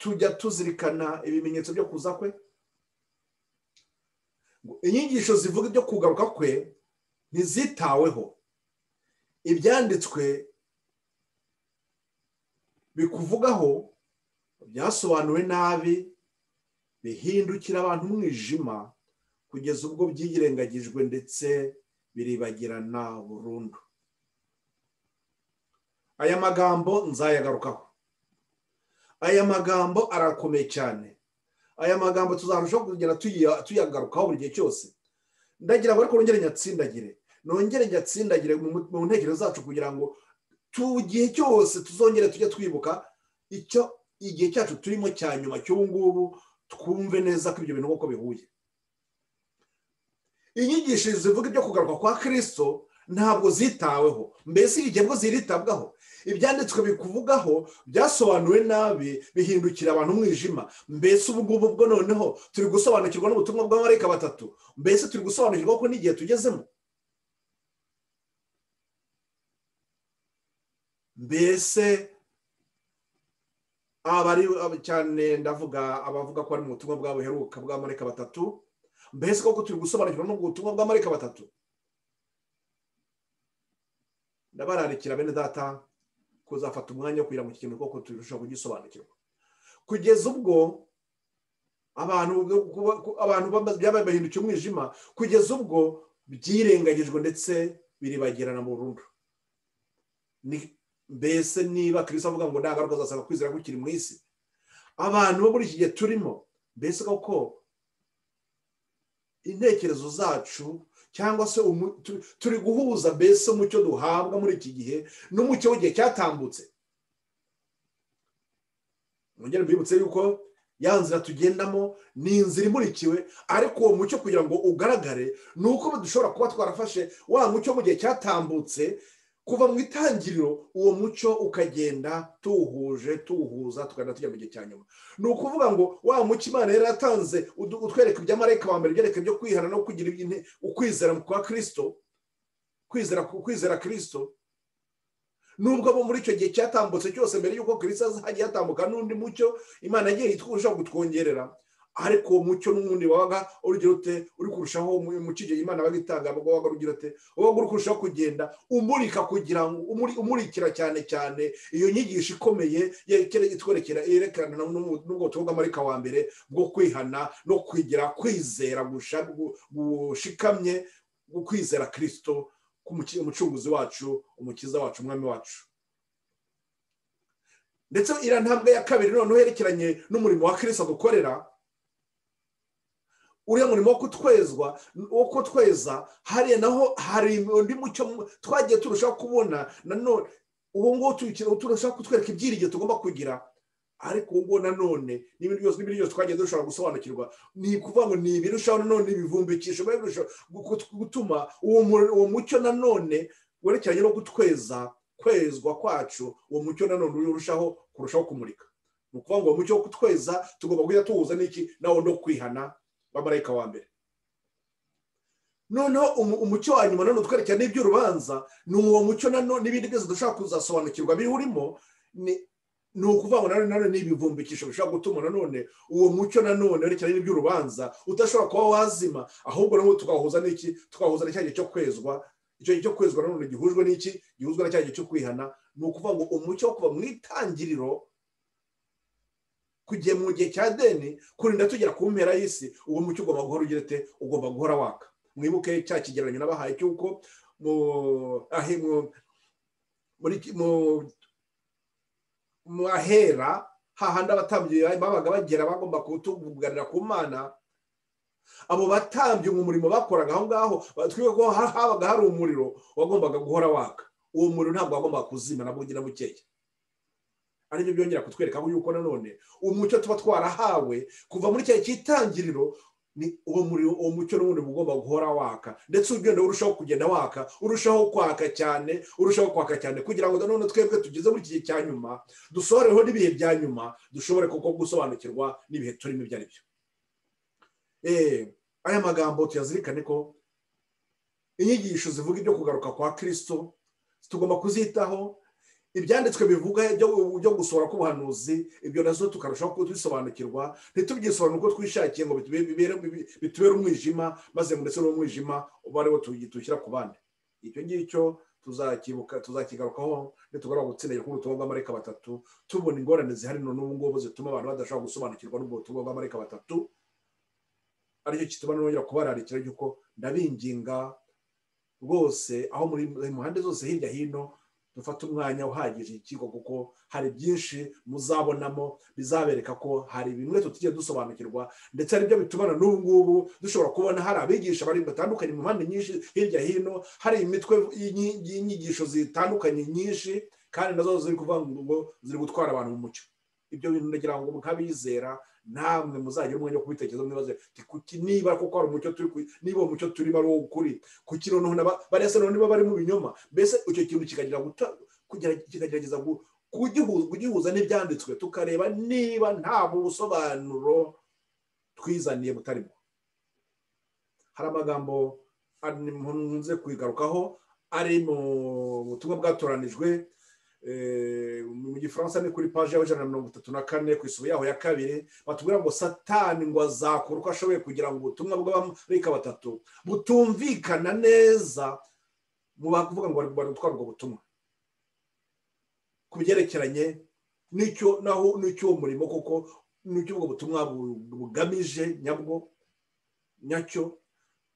tujya tuzirikana ibimenyetso byo kuza kwe Ngo inyigisho zivuga ibyo kugaruka kwe ntizitaweho ibyanditswe bikuvugaho byasobanuwe nabi bihindukira abantu umwijima kugeza ubwo byirengagijwe ndetse biribagirana burundu aya magambo nzayagarukaho aya magambo arakomeye cyane aya magambo tuzarushaho kugenda tuya- tuyagarukaho buri gihe cyose ndagira ngo ariko nongere nyatsindagire nongere nyatsindagire mu mu- mu ntekerezo zacu kugira ngo tu gihe cyose tuzongere tujye twibuka icyo igihe cyacu turimo cya nyuma cy'ubu ngubu twumve neza ko ibyo bintu uko bihuye inyigisho zivuga ibyo kugaruka kwa kirisito ntabwo zitaweho mbese igihe bwo ziritabwaho ibyanditswe bikuvugaho byasobanuwe nabi bihindukira abantu umwijima mbese ubu ngubu bwo noneho turi gusobanukirwa n'ubutumwa bw'amarayika batatu mbese turi gusobanukirwa ko n'igihe tugezemo mbese abari ab- cyane ndavuga abavuga ko ari mu butumwa bwabo buheruka bw'amarayika batatu mbese koko turi gusobanukirwa n'ubwo butumwa bw'amarayika batatu ndabararikira bene data kuzafata umwanya wo kugira ngo iki kintu koko turusheho kugisobanukirwa kugeza ubwo abantu kuba- ku- abantu bamaze- byabaye bahindukiye umwijima kugeza ubwo byirengagijwe ndetse biribagirana burundu Ni- mbese niba kirisito avuga ngo nta ngaruka zasanga kwizera gukiri mu isi abantu bo muri iki gihe turimo mbese koko intekerezo zacu cyangwa se umu- tu- turi guhuza mbese umucyo duhabwa muri iki gihe n'umucyo w'igihe cyatambutse mwongere mbibutse yuko ya nzira tugendamo ni inzira imurikiwe ariko uwo mucyo kugira ngo ugaragare ni uko dushobora kuba twarafashe wa mucyo mu gihe cyatambutse kuva mu itangiriro uwo mucyo ukagenda tuwuhuje tuwuhuza tukagenda tujya mu gihe cya nyuma ni ukuvuga ngo wa mucyo imana yari yatanze udu- utwereka ibya marayika wa mbere byereka ibyo kwihana no kugira ibyi- ukwizera kwa kirisito kwizera kwizera kirisito nubwo bo muri icyo gihe cyatambutse cyose mbere y'uko kirisito hagiye hatambuka n'undi mucyo imana yagiye ishobora kutwongerera ariko uwo mucyo n'ubundi wabaga urugira ute uri kurushaho mu- mu kigero imana yabaga itanga ubwo wabaga urugira ute wabaga uri kurushaho kugenda umurika kugira ngo umuri- umurikira cyane cyane iyo nyigisho ikomeye yerekere itwerekera yerekana n'ubu- n'ubwo butumwa bw'amarika wa mbere bwo kwihana no kwigira kwizera gusha- gu- gushikamye kwizera kirisito k'umuki- umucunguzi wacu umukiza wacu umwami wacu ndetse iriya ntambwe ya kabiri noneho yerekeranye n'umurimo wa kirisita dukorera uriya murimo wo kutwezwa wo kutweza hariya naho hari undi mucyo mu- twagiye turushaho kubona nanone uwo nguwo tuwukina- turushaho kutwereka ibyiringiro tugomba kugira ariko uwo nguwo nanone n'ibindi byose n'ibindi byose twagiye dushobora gusobanukirwa ni ukuvuga ngo ni ibirushaho nanone ibivumbikisho biba birushaho gu- gutuma uwo mu- uwo mucyo nanone werekeranye no gutweza kwezwa kwacu uwo mucyo nanone urushaho kurushaho kumurika ni ukuvuga ngo uwo mucyo wo kutweza tugomba kujya tuwuhuza n'iki nawo no kwihana bamarayika wa mbere noneho umu- umucyo wa nyuma nanone utwerekera n'iby'urubanza ni uwo mucyo nanone n'ibindi byose dushobora kuzasobanukirwa biwurimo ni ni ukuvuga ngo nanone nanone ni ibivumbikisho bishobora gutuma nanone uwo mucyo nanone werekeranye n'iby'urubanza udashobora kuba wazima ahubwo nawe tugahuza n'iki tugahuza na cya gihe cyo kwezwa icyo gihe cyo kwezwa nanone gihujwe n'iki gihuzwa na cya gihe cyo kwihana ni ukuvuga ngo umucyo wo kuva mu itangiriro kugiye mu gihe cya deni kurinda tugera ku mpera y'isi uwo mucyo ugomba guhora ugira ute ugomba guhora waka mwibuke cya kigereranyo nabahaye cy'uko mu ahe mu- muri ki- mu mu ahera hahandi abatambyi babaga bagera bagomba kutuganira ku mana abo batambyi mu murimo bakoraga aho ngaho batwiwe ko ha- habaga hari umuriro wagombaga guhora waka uwo muriro ntabwo wagombaga kuzima na bugira bukeya aribyo byongera kutwereka yuko nanone umucyo tuba twarahawe kuva muri cya cyitangiriro ni uwo muriro uwo mucyo n'ubundi uba ugomba guhora waka ndetse ugenda urushaho kugenda waka urushaho kwaka cyane urushaho kwaka cyane kugira ngo nanone twebwe tugeze muri iki gihe cya nyuma dusohoreho n'ibihe bya nyuma dushobore kuko gusobanukirwa n'ibihe turimo ibyo ari byo Eh, aya magambo tuyazirikane ko inyigisho zivuga ibyo kugaruka kwa kirisito tugomba kuzitaho ibyanditswe bivuga byo gusohora k'ubuhanuzi ibyo nazo tukarushaho kubisobanukirwa ntitubyisobanure uko twishakiye ngo bitubere umwijima maze ngo ndetse n'umwijima uba ariwo tuwushyira ku bandi icyo ngicyo tuzakibuka tuzakigarukaho nitugarura gutsindagira kuri ubutumwa bw'amareka batatu tubona ingorane zihari n'ubu ngubu zituma abantu badashobora gusobanukirwa n'ubwo butumwa bw'amareka batatu aricyo kituma nongera kubararikira yuko ndabinginga rwose aho muri impande zose hirya hino dufate umwanya uhagije ikigo kuko hari byinshi muzabonamo bizabereka ko hari bimwe tutigeze dusobanukirwa ndetse n'ibyo bitubana n'ubu ngubu dushobora kubona hari abigisha bari batandukanye mu mpande nyinshi hirya hino hari imitwe y'inyi- y'inyigisho zitandukanye nyinshi kandi nazo ziri kuvuga ngo ziri gutwara abantu mu mucyo ibyo bintu ndagira ngo nk'abizera namwe muzagira umwanya wo kubitekerezaho mwibaze ati kuki niba koko hari umucyo turi ku- niba uwo mucyo turimo ari uwo ukuri kuki noneho naba- bariya se noneho niba bari mu binyoma mbese icyo kintu kikagira guta kugira- kikagerageza gu- kugihu- kugihuza n'ibyanditswe tukareba niba nta busobanuro twizaniye butarimo hari amagambo ari- nkunze kuyigarukaho ari mu butumwa bwatoranijwe eh, mu gifaransa ni kuri paji y'abajana na mirongo itatu na kane ku isubo yaho ya kabiri batubwira ngo satani ngo azakora uko ashoboye kugira ngo ubutumwa bw'abamarayika batatu butumvikana neza mu bavuga ngo bari bari gutwara ubwo butumwa ku byerekeranye n'icyo naho n'icyo uwo murimo koko n'icyo ubwo butumwa bu- bugamije nyabwo nyacyo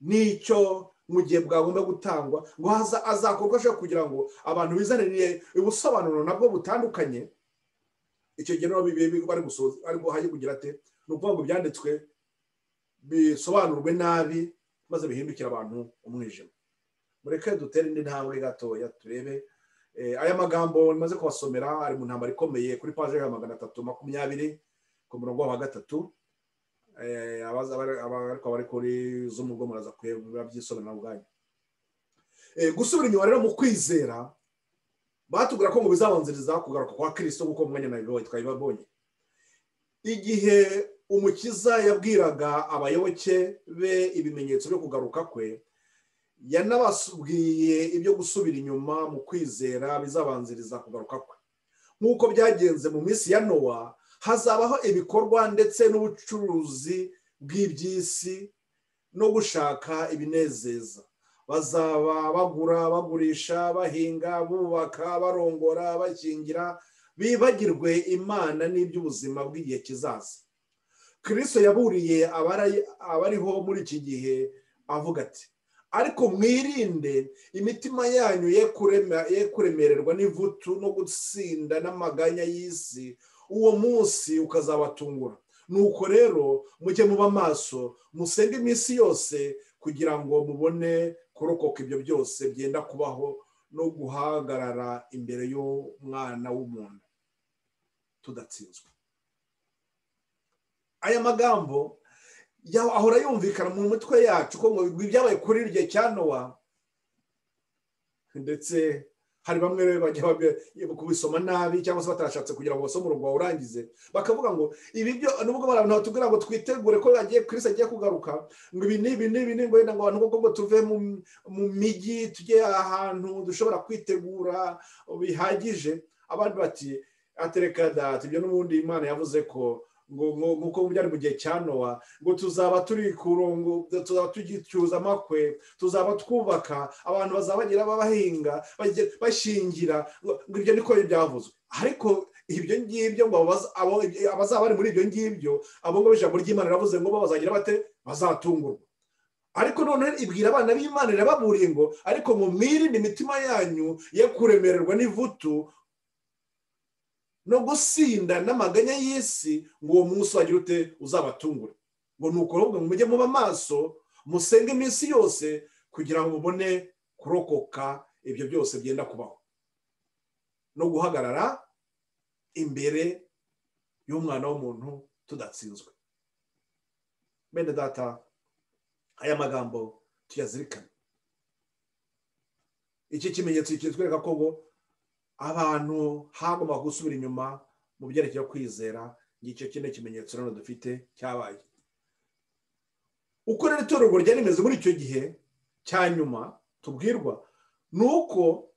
n'icyo mu gihe bwagomba gutangwa ngo haza- azakora uko ashobora kugira ngo abantu bizanire ubusobanuro nabwo butandukanye icyo gihe nabo bibi- bibi- bari gusoza ariko hajye kugira ate ni ukuvuga ngo ibyanditswe bisobanurwe nabi maze bihindukire abantu umwijima mureke dutere indi ntambwe gatoya turebe Eh, aya magambo maze kubasomera ari mu ntambara ikomeye kuri paje ya magana atatu makumyabiri ku murongo wa gatatu Eh, abaza abari- aba- ariko abari kuri zumu bwo muraza kureba byisomera ubwanyu Eh, gusubira inyuma rero mu kwizera batubwira ko ngo bizabanziriza kugaruka kwa kirisito kuko mu mwanya na bibaye twabibabonye igihe umukiza yabwiraga abayoboke be ibimenyetso byo kugaruka kwe yanabasubwiye ibyo gusubira inyuma mu kwizera bizabanziriza kugaruka kwe nk'uko byagenze mu minsi ya nowa hazabaho ibikorwa ndetse n'ubucuruzi bw'iby'isi no gushaka ibinezeza bazaba bagura bagurisha bahinga bubaka barongora bakingira bibagirwe imana n'iby'ubuzima bw'igihe kizaza kirisito yaburiye abari- abariho muri iki gihe avuga ati ariko mwirinde imitima yanyu ye kurema- ye kuremererwa n'ivutu no gutsinda n'amaganya y'isi uwo munsi ukazabatungura nuko rero mujye muba amaso musenge iminsi yose kugira ngo mubone kurokoka ibyo byose byenda kubaho no guhagarara imbere y'umwana w'umuntu tudatsinzwe aya magambo ya- ahora yumvikana mu mitwe yacu ko ngo ibyabaye kuri icyo gihe cya nowa ndetse hari bamwe rero bajya babi- kubisoma nabi cyangwa se batashatse kugira ngo basome urugo urangize bakavuga ngo ibi byo nubwo bari abantu batubwira ngo twitegure ko agiye kirisi agiye kugaruka ngo ibi n'ibi n'ibi ni ngo wenda ngo abantu koko ngo tuve mu mu mijyi tujye ahantu dushobora kwitegura bihagije abandi bati atereka data ibyo n'ubundi imana yavuze ko ngo ngo nk'uko byari mu gihe cya nowa ngo tuzaba turi ku rongo tuzaba tugicyuza amakwe tuzaba twubaka abantu bazabagira babahinga bajye- bashingira ngo ngo ibyo niko byavuzwe ariko ibyo ngibyo ngo abaza- abo- abazaba bari muri ibyo ngibyo abo ngabo ijambo ry'imana riravuze ngo bo bazagira bate bazatungurwa ariko noneho ibwira abana b'imana irababuriye ngo ariko ngo mwirinde imitima yanyu ye kuremererwa n'ivutu no gusinda n'amaganya y'isi ngo uwo munsi wagira ute uzabatungure ngo ni ukuvuga ngo mujye muba amaso musenge iminsi yose kugira ngo mubone kurokoka ibyo byose byenda kubaho no guhagarara imbere y'umwana w'umuntu tudatsinzwe bene data aya magambo tuyazirikane iki kimenyetso kitwereka ko bo abantu hagomba gusubira inyuma mu byerekeye kwizera ngicyo kino kimenyetso rero dufite cyabaye uko rero itorero ryari rimeze muri icyo gihe cya nyuma tubwirwa ni uko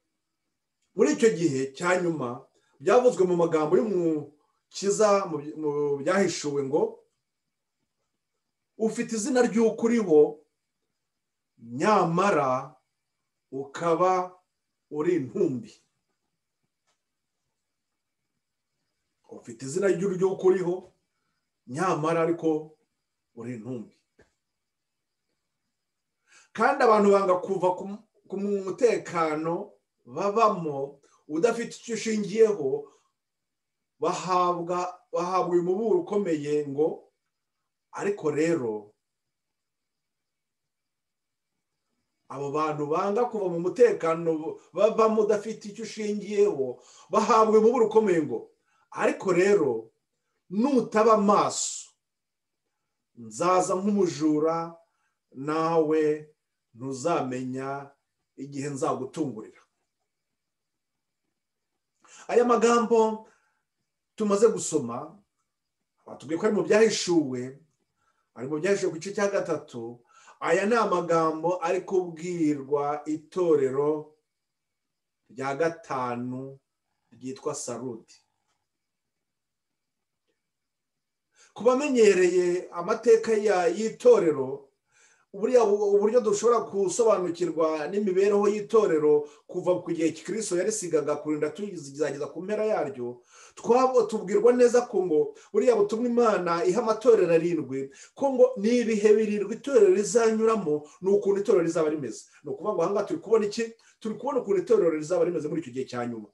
muri icyo gihe cya nyuma byavuzwe mu magambo y'umukiza mu byahishuwe ngo ufite izina ry'ukuriho nyamara ukaba uri intumbi ufite izina ry'uko uriho nyamara ariko uri intumbi kandi abantu banga kuva ku mutekano babamo udafite icyo ushingiyeho bahabwa bahabwa uyu muburo ukomeye ngo ariko rero abo bantu banga kuva mu mutekano babamo udafite icyo ushingiyeho bahabwa umuburo ukomeye ngo ariko rero nutaba amaso nzaza nk'umujura nawe ntuzamenya igihe nzagutungurira aya magambo tumaze gusoma batubwiye ko ari mu byahishuwe ari mu byahishuwe ku gice cya gatatu aya ni amagambo ari kubwirwa itorero rya gatanu ryitwa sarudi ku bamenyereye amateka y'itorero uburyo dushobora gusobanukirwa n'imibereho y'itorero kuva ku gihe kirisito yarisigaga kurinda tuzageza ku mpera yaryo tubwirwa neza ko ngo buriya butumwa imana iha amatorero arindwi ko ngo ni ibihe birindwi itorero rizanyuramo ni ukuntu itorero rizaba rimeze ni ukuvuga ngo ahangaha turi kubona iki turi kubona ukuntu itorero rizaba rimeze muri icyo gihe cya nyuma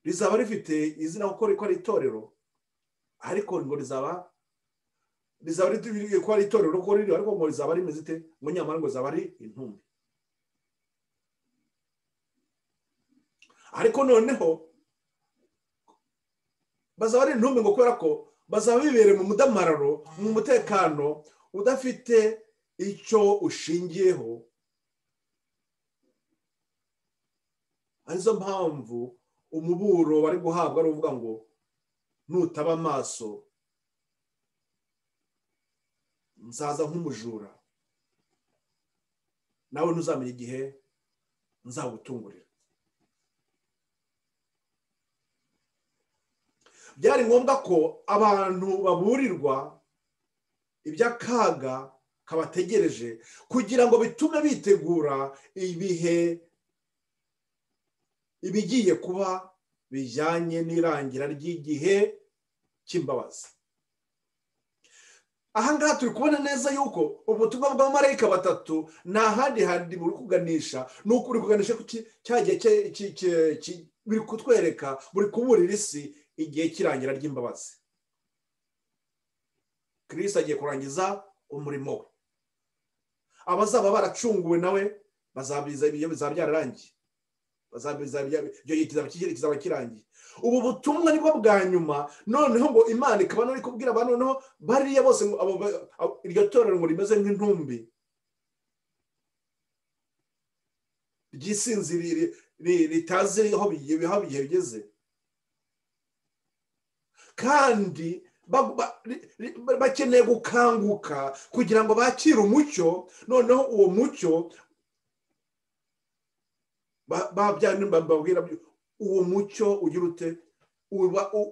rizaba rifite izina kuko rikora itorero ariko ngo rizaba rizaba ritubiye ko ari itorero ko ririho ariko ngo rizaba rimeze ite ngo nyamara ngo zaba ari intumbi ariko noneho bazaba ari intumbi ngo kubera ko bazaba bibereye mu mudamararo mu mutekano udafite icyo ushingiyeho arizo mpamvu umuburo bari guhabwa ari uvuga ngo nutaba amaso nzaza nk'umujura nawe ntuzamenye igihe nzawutungurira byari ngombwa ko abantu baburirwa iby'akaga kabategereje kugira ngo bitume bitegura ibihe ibigiye kuba bijyanye n'irangira ry'igihe cy'imbabazi ahangaha turi kubona neza yuko ubutumwa bw'abamarayika batatu nta handi handi buri kuganisha ni uko uri kuganisha ku cyagiye biri kutwereka buri kuburira isi igihe cy'irangira ry'imbabazi kirisi agiye kurangiza umurimo we abazaba baracunguwe nawe bazabiza ibyo bizaba byararangiye kizaba kirangiye ubu butumwa nibwo bwa nyuma noneho ngo imana ikaba nari kubwira abantu noneho bariya bose iryo torero ngo rimeze nk'intumbi ryisinzi ritazi aho bigiye bigeze kandi bakeneye gukanguka kugira ngo bakire umucyo noneho uwo mucyo babwira uwo mucyo ugira ute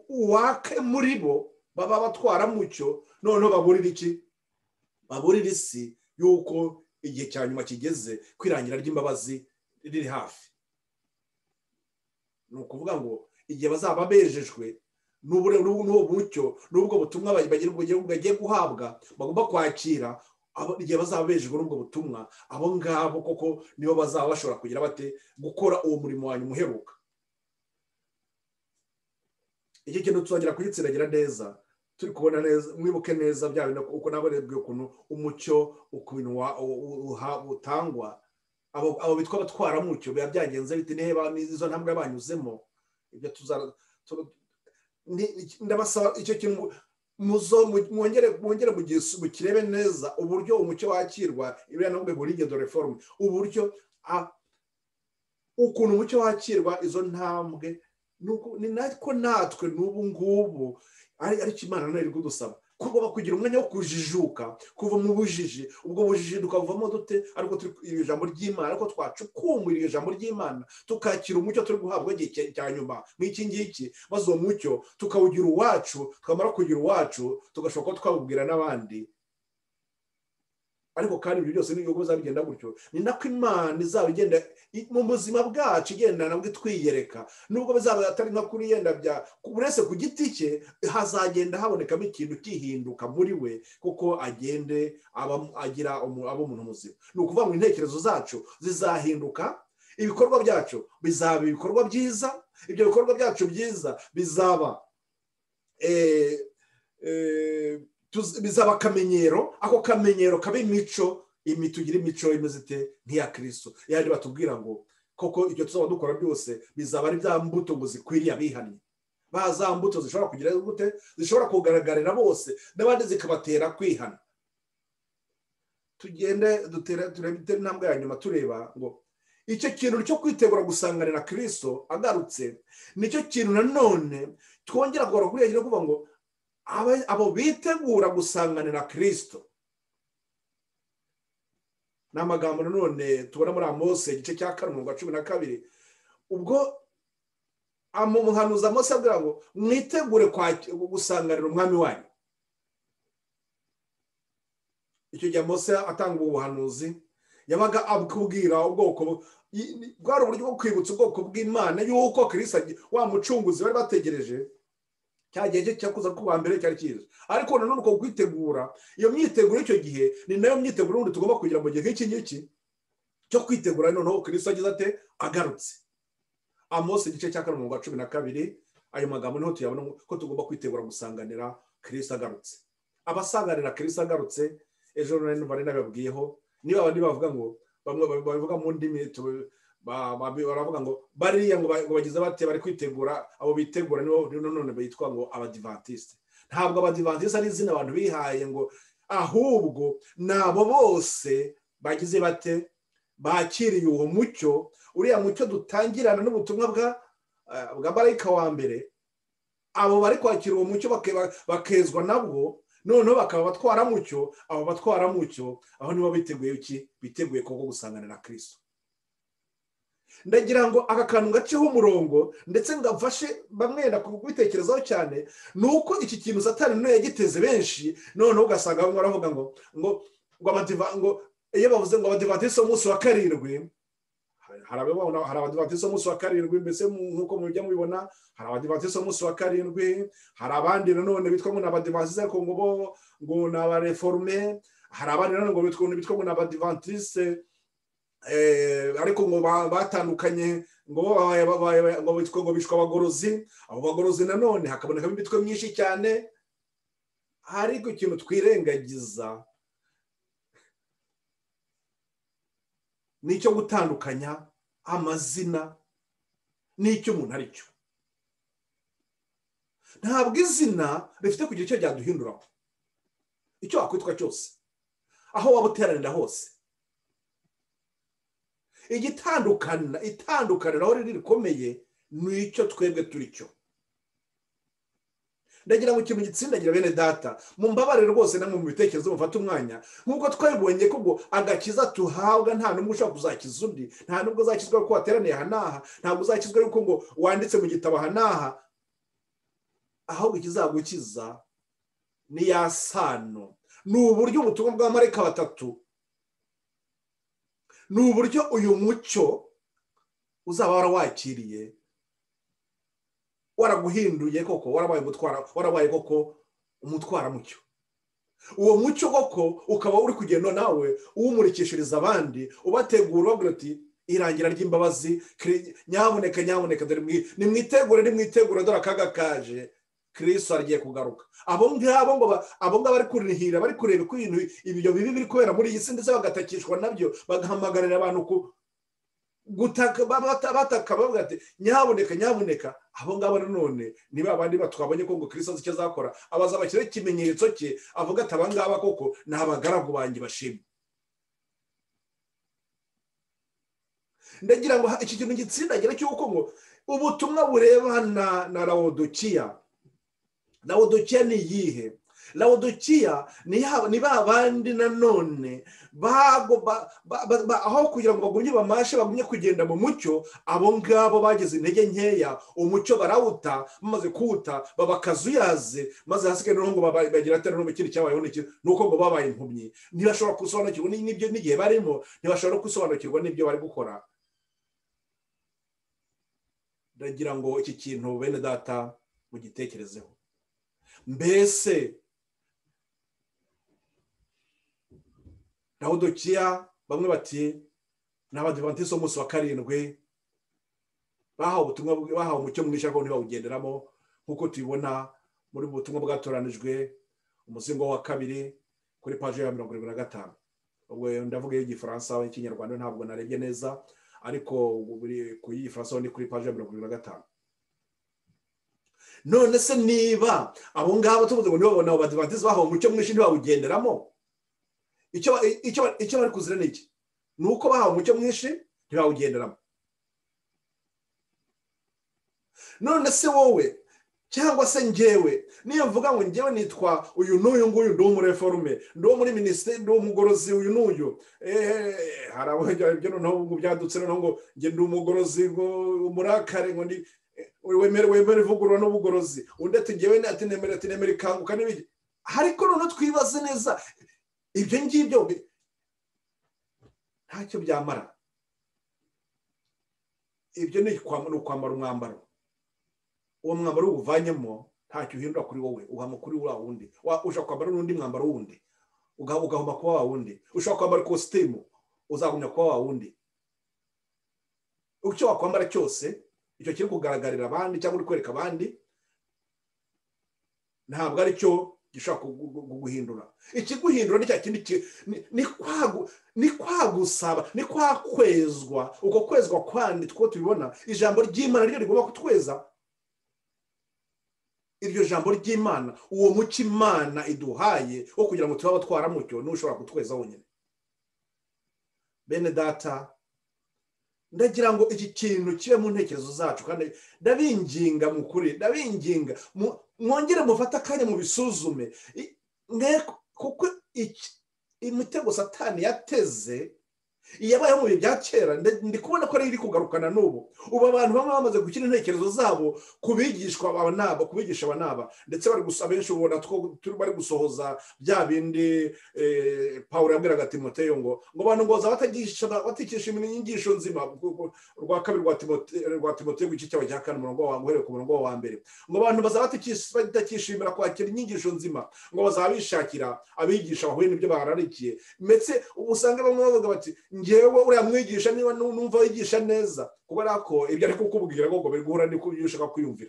uwake muri bo baba batwara mucyo noneho baburira iki baburira isi y'uko igihe cya nyuma kigeze kwirangira ry'imbabazi riri hafi ni ukuvuga ngo igihe bazaba bejejwe n'uwo mucyo n'ubwo butumwa bagiye guhabwa bagomba kwakira igihe bazaba bejejwe n'ubwo butumwa abo ngabo koko nibo bazaba bashobora kugira bate gukora uwo murimo wanyu muheruka iki kintu tuzongera kugitsiragira neza turi kubona neza mwibuke neza bya bintu uko nabo rebwe ukuntu umucyo ukuntu utangwa abo bitwa abatwara mucyo biba byagenze bite niba n'izo ntambwe banyuzemo ibyo tu- ni- ndabasaba icyo kintu mu- muzo- mu- mwongere mwongere mugis- mukirebe neza uburyo umucyo wakirwa ibiriya navuga ngo rigendo reforume uburyo a- ukuntu umucyo wakirwa izo ntambwe ni uku- ni nako natwe n'ubu ngubu ari ariko imana nayo iri kudusaba kugomba kugira umwanya wo kujijuka kuva mu bujiji ubwo bujiji tukavamo dute ariko turi iri jambo ry'imana ariko twacukumbura iri jambo ry'imana tukakira umucyo turi guhabwa igihe cya- cya nyuma nk'iki ngiki maze uwo mucyo tukawugira uwacu twamara kugira uwacu tugashobora kuba twawubwira n'abandi ariko kandi ibyo byose n'ibihugu bizagenda gutyo ni nako imana izaba igenda i- mu buzima bwacu igenda nabwo itwiyereka nubwo bizaba atari nka kuri yenda bya buri wese ku giti cye hazagenda habonekamo ikintu kihinduka muri we kuko agende aba- agira umu- aba umuntu muzima ni ukuvuga ngo intekerezo zacu zizahinduka ibikorwa byacu bizaba ibikorwa byiza ibyo bikorwa byacu byiza bizaba eh, eh, tuz- bizaba akamenyero ako kamenyero kaba imico imi tugira imico imeze ite nk'iya kirisito yandi batubwira ngo koko ibyo tuzaba dukora byose bizaba ari bya mbuto ngo zikwiriye abihannye ba za mbuto zishobora kugira gute zishobora kugaragarira bose n'abandi zikabatera kwihana tugende dutere turebe intambwe ya nyuma tureba ngo icyo kintu cyo kwitegura gusanganira na kirisito agarutse nicyo kintu nanone twongera kugaruka kuri iyo kuvuga ngo aba- abo bitegura gusanganira kirisito ni amagambo nanone tubona muri amose igice cya karindwi cumi na kabiri ubwo amu- umuhanuzi amose abwira ngo mwitegure kwaki- gusanganira umwami wanyu icyo gihe amose atanga ubu buhanuzi yabaga abwira ubwoko bu- i- ni- bwari uburyo bwo kwibutsa ubwoko bw'imana y'uko kirisito agi- wa mucunguzi bari bategereje cya gihe cye cyo kuza kuba mbere cyari cyiza ariko nanone uko kwitegura iyo myiteguro y'icyo gihe ni nayo myiteguro y'ubundi tugomba kugira mu gihe nk'iki ngiki cyo kwitegura noneho kirisito agize ate agarutse amose igice cya karindwi mirongo cumi na kabiri ayo magambo niho tuyabona ko tugomba kwitegura gusanganira kirisito agarutse abasanganira kirisito agarutse ejo nari nari nababwiyeho niba abandi bavuga ngo bamwe bavuga mu ndimi tu- ba- ba- baravuga ngo bariya ngo ba- ngo bagize bate bari kwitegura abo bitegura nibo nibo none bitwa ngo abadivantisite ntabwo abadivantisite ari izina abantu bihaye ngo ahubwo ni abo bose bagize bate bakiriye uwo mucyo uriya mucyo dutangirana n'ubutumwa bwa eh, bwa marayika wa mbere abo bari kwakira uwo mucyo bake- bakezwa nabwo noneho bakaba abatwaramucyo abo batwaramucyo aho nibo biteguye iki biteguye koko gusanganira na kirisito ndagira ngo aka kantu ngaceho umurongo ndetse ngafashe bamwe kubitekerezaho cyane ni uko iki kintu satani nayo yagiteze benshi noneho ugasanga bamwe baravuga ngo ngo ngo abadiva ngo iyo bavuze ngo abadivatisi umunsi wa karindwi hari ababona- hari abadivatisi umunsi wa karindwi mbese mu- nk'uko mujya mubibona hari abadivantisite umunsi wa karindwi hari abandi nanone bitwa ngo ni abadivantisite ariko ngo bo ngo ni abareforume hari abandi nanone ngo bitwa bitwa ngo ni abadivantisite eh, ariko ngo ba- batandukanye ngo bo babaye- babaye- ngo bitwa ngo bicwa abagorozi abo bagorozi nanone hakabonekamo imitwe myinshi cyane ariko ikintu twirengagiza ni icyo gutandukanya amazina n'icyo umuntu ari cyo ntabwo izina rifite kugira icyo ryaduhinduraho icyo wakwitwa cyose aho waba uteranira hose igitandukana itandukaniro aho riri rikomeye ni icyo twebwe turi cyo ndagira ngo ikintu gitsindagira bene data mumbabarire rwose namwe mu bitekerezo mufate umwanya nk'uko twabibonye ko ubwo agakiza tuhabwa nta n'umwe ushobora kuzakiza undi nta n'ubwo uzakizwa yuko wateraniye aha n'aha ntabwo uzakizwa yuko ngo wanditse mu gitabo aha n'aha ahubwo ikizagukiza ni ya sano ni uburyo ubutumwa bwa marayika batatu ni uburyo uyu mucyo uzaba warawakiriye waraguhinduye koko warabaye umutwara warabaye koko umutwaramucyo uwo mucyo koko ukaba uri kugenda nawe uwumurikishiriza abandi ubategura ubabwira uti irangira ry'imbabazi Kri- nyaboneka nyaboneka dore mwi- nimwitegure nimwitegure dore akaga kaje kirisito agiye kugaruka abo ngabo ngo ba- abo ngabo bari kurihira bari kureba uko ibintu ibyo bibi biri kubera muri iyi si ndetse bagatakishwa nabyo bagahamagarira abantu ku gutaka babata- bataka bavuga ati nyaboneka nyaboneka abo ngabo nanone ni ba bandi ba- twabonye ko ngo kirisito azi icyo azakora abaza bashyiraho ikimenyetso cye avuga ati aba ngaba koko ni abagaragu banjye bashimwe ndagira ngo ha- iki kintu gitsindagira cy'uko ngo ubutumwa burebana na rawodokiya rawodokiya ni iyihe rawodokiya ni ya- ni ba bandi nanone bago- ba- ba- ba- ba- aho kugira ngo bagumye bamashe bagumye kugenda mu mucyo abo ngabo bagize intege nkeya umucyo barawuta bamaze kuwuta baba akazuyaze maze hasigaye noneho ngo baba- bagira atari no ikindi cyabayeho n'iki ni uko ngo babaye impumyi ntibashobora gusobanukirwa ni- n'ibyo n'igihe barimo ntibashobora no gusobanukirwa n'ibyo bari gukora ndagira ngo iki kintu bene data mugitekerezeho mbese rawodokiya bamwe bati ni abadivantisite b'umunsi wa karindwi bahawe ubutumwa bw- bahawe umucyo mwinshi ariko ntibawugenderamo nk'uko tubibona muri ubu butumwa bwatoranijwe umuzingo wa kabiri kuri paji ya mirongo irindwi na gatanu ubwo ndavuga y'igifaransa y'ikinyarwanda ntabwo narebye neza ariko buri ku y'igifaransa ho ni kuri paji ya mirongo irindwi na gatanu none se niba abo ngabo tuvuze ngo ntibabona abo badivantisite bahawe umucyo mwinshi ntibawugenderamo icyo ba- icyo ba- icyo bari kuzira ni iki ni uko bahawe umucyo mwinshi ntibawugenderamo none se wowe cyangwa se njyewe niyo mvuga ngo njyewe nitwa uyu n'uyu nguyu ndi umureforume ndi uwo muri minisiteri ndi umugorozi uyu n'uyu eee hari abo ibyo noneho ngo byadutse noneho ngo njye ndi umugorozi ngo umurakare ngo ndi eh, wemere wemere ivugurura n'ubugorozi undi ati njyewe ati nemere ati nemere ikanguka n'ibindi ariko noneho twibaze neza ibyo ngibyo bi- ntacyo byamara ibyo ni ukwam- ni ukwambara umwambaro uwo mwambaro uwuvanyemo ntacyo uhindura kuri wowe uhama kuri wa wundi Wa- ushobora kwambara n'undi mwambaro wundi uga- ugahuma kuba wa wundi ushobora kwambara ikositimu uzagumya kuba wa wundi icyo wakwambara cyose icyo kiri kugaragarira abandi cyangwa uri kwereka abandi ntabwo ari cyo gishobora kugu- kugu- kuguhindura ikiguhindura ni cya kindi ki- ni- ni kwagu- ni kwagusaba ni kwa kwezwa uko kwezwa kwandi two tubibona ijambo ry'imana ryo rigomba kutweza iryo jambo ry'imana uwo muco imana iduhaye wo kugira ngo tube abatwaramucyo niwo ushobora kutweza wonyine bene data ndagira ngo iki kintu kibe mu ntekerezo zacu kandi ndabinginga mu kuri ndabinginga mu- mwongere mufate akanya mu bisuzume I- mwe kuko iki- imitego satani yateze iyabayeho mu bihe bya kera nde- ndi kubona ko ari iri kugarukana n'ubu ubu abantu bamwe bamaze gukina intekerezo zabo ku bigishwa aba n'aba ku bigisha aba n'aba ndetse bari gusa benshi ubona two turi bari gusohoza bya bindi eh, pawulo yabwiraga timoteyo ngo ngo abantu ngo batagisha batigisha inyigisho nzima kuko urwa kabiri rwa Timote- rwa timoteyo ku gice cyabo cya kane umurongo wa uhereye ku murongo wa mbere ngo abantu bazaba batakis- batakishimira kwakira inyigisho nzima ngo bazaba bishakira abigisha bahuye n'ibyo bararikiye ndetse ubu usanga bamwe bavuga bati ngewe uriya mwigisha niba nu- numva yigisha neza kubera ko ibyo ari kukubwira ngo biri guhura n'ibyo ushaka kwiyumvira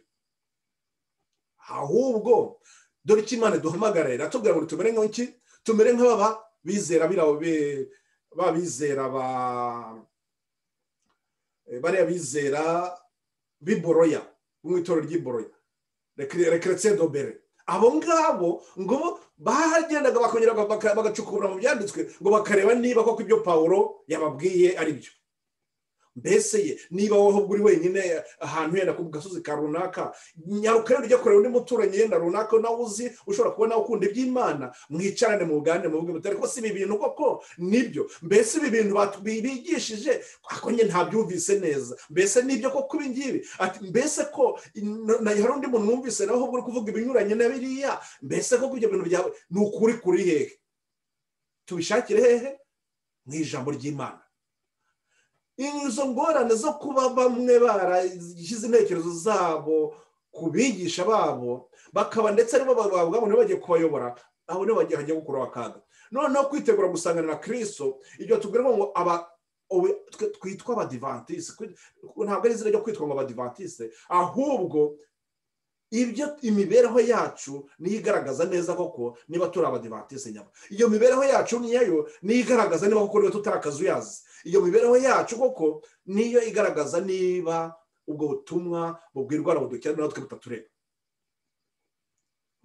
ahubwo dore icyo imana duhamagara iratubwira ngo tumere nk'iki tumere nk'ababa bizera biriya be- ba bizera ba eh, bariya bizera b'iboroya bo mu itorero ry'iboroya rekeretse dobere abo ngabo ngo bagendaga bakongera baka- bagacukura mu byanditswe ngo bakareba niba koko ibyo pawulo yababwiye ari byo mbese ye niba wowe ubwo uri wenyine ahantu yenda ku gasozi ka runaka nyaruka rero ujya kureba undi muturanyi yenda runaka nawe uzi ushobora kubona ukunda iby'imana mwicarane mu bugande mu bwimutare ko si ibi bintu koko nibyo mbese ibi bintu batu- bigishije ako njye ntabyumvise neza mbese nibyo koko ibi ngibi Ati, mbese ko n- na- hari undi muntu numvise nawe ahubwo uri kuvuga ibinyuranye na biriya mbese koko ibyo bintu byawe ni ukuri kuri hehe tubishakire hehe mu ijambo ry'imana izo ngorane zo kuba bamwe barashyize intekerezo zabo ku bigisha babo bakaba ndetse aribo bavuga ngo nibo bagiye kubayobora abo nibo bagiye hagiye gukuraho akaga noneho kwitegura gusanganira kirisito ibyo tubwirwa ngo aba ubu twe- twitwa abadivantisite ntabwo ari izina ryo kwitwa ngo abadivantisite ahubwo ibyo imibereho yacu niyo igaragaza neza koko niba turi abadivatisi nyama iyo mibereho yacu niyo niyo igaragaza niba koko niba tutari akazuyazi iyo mibereho yacu koko niyo igaragaza niba ubwo butumwa bubwirwa na budukenera natwe butatureba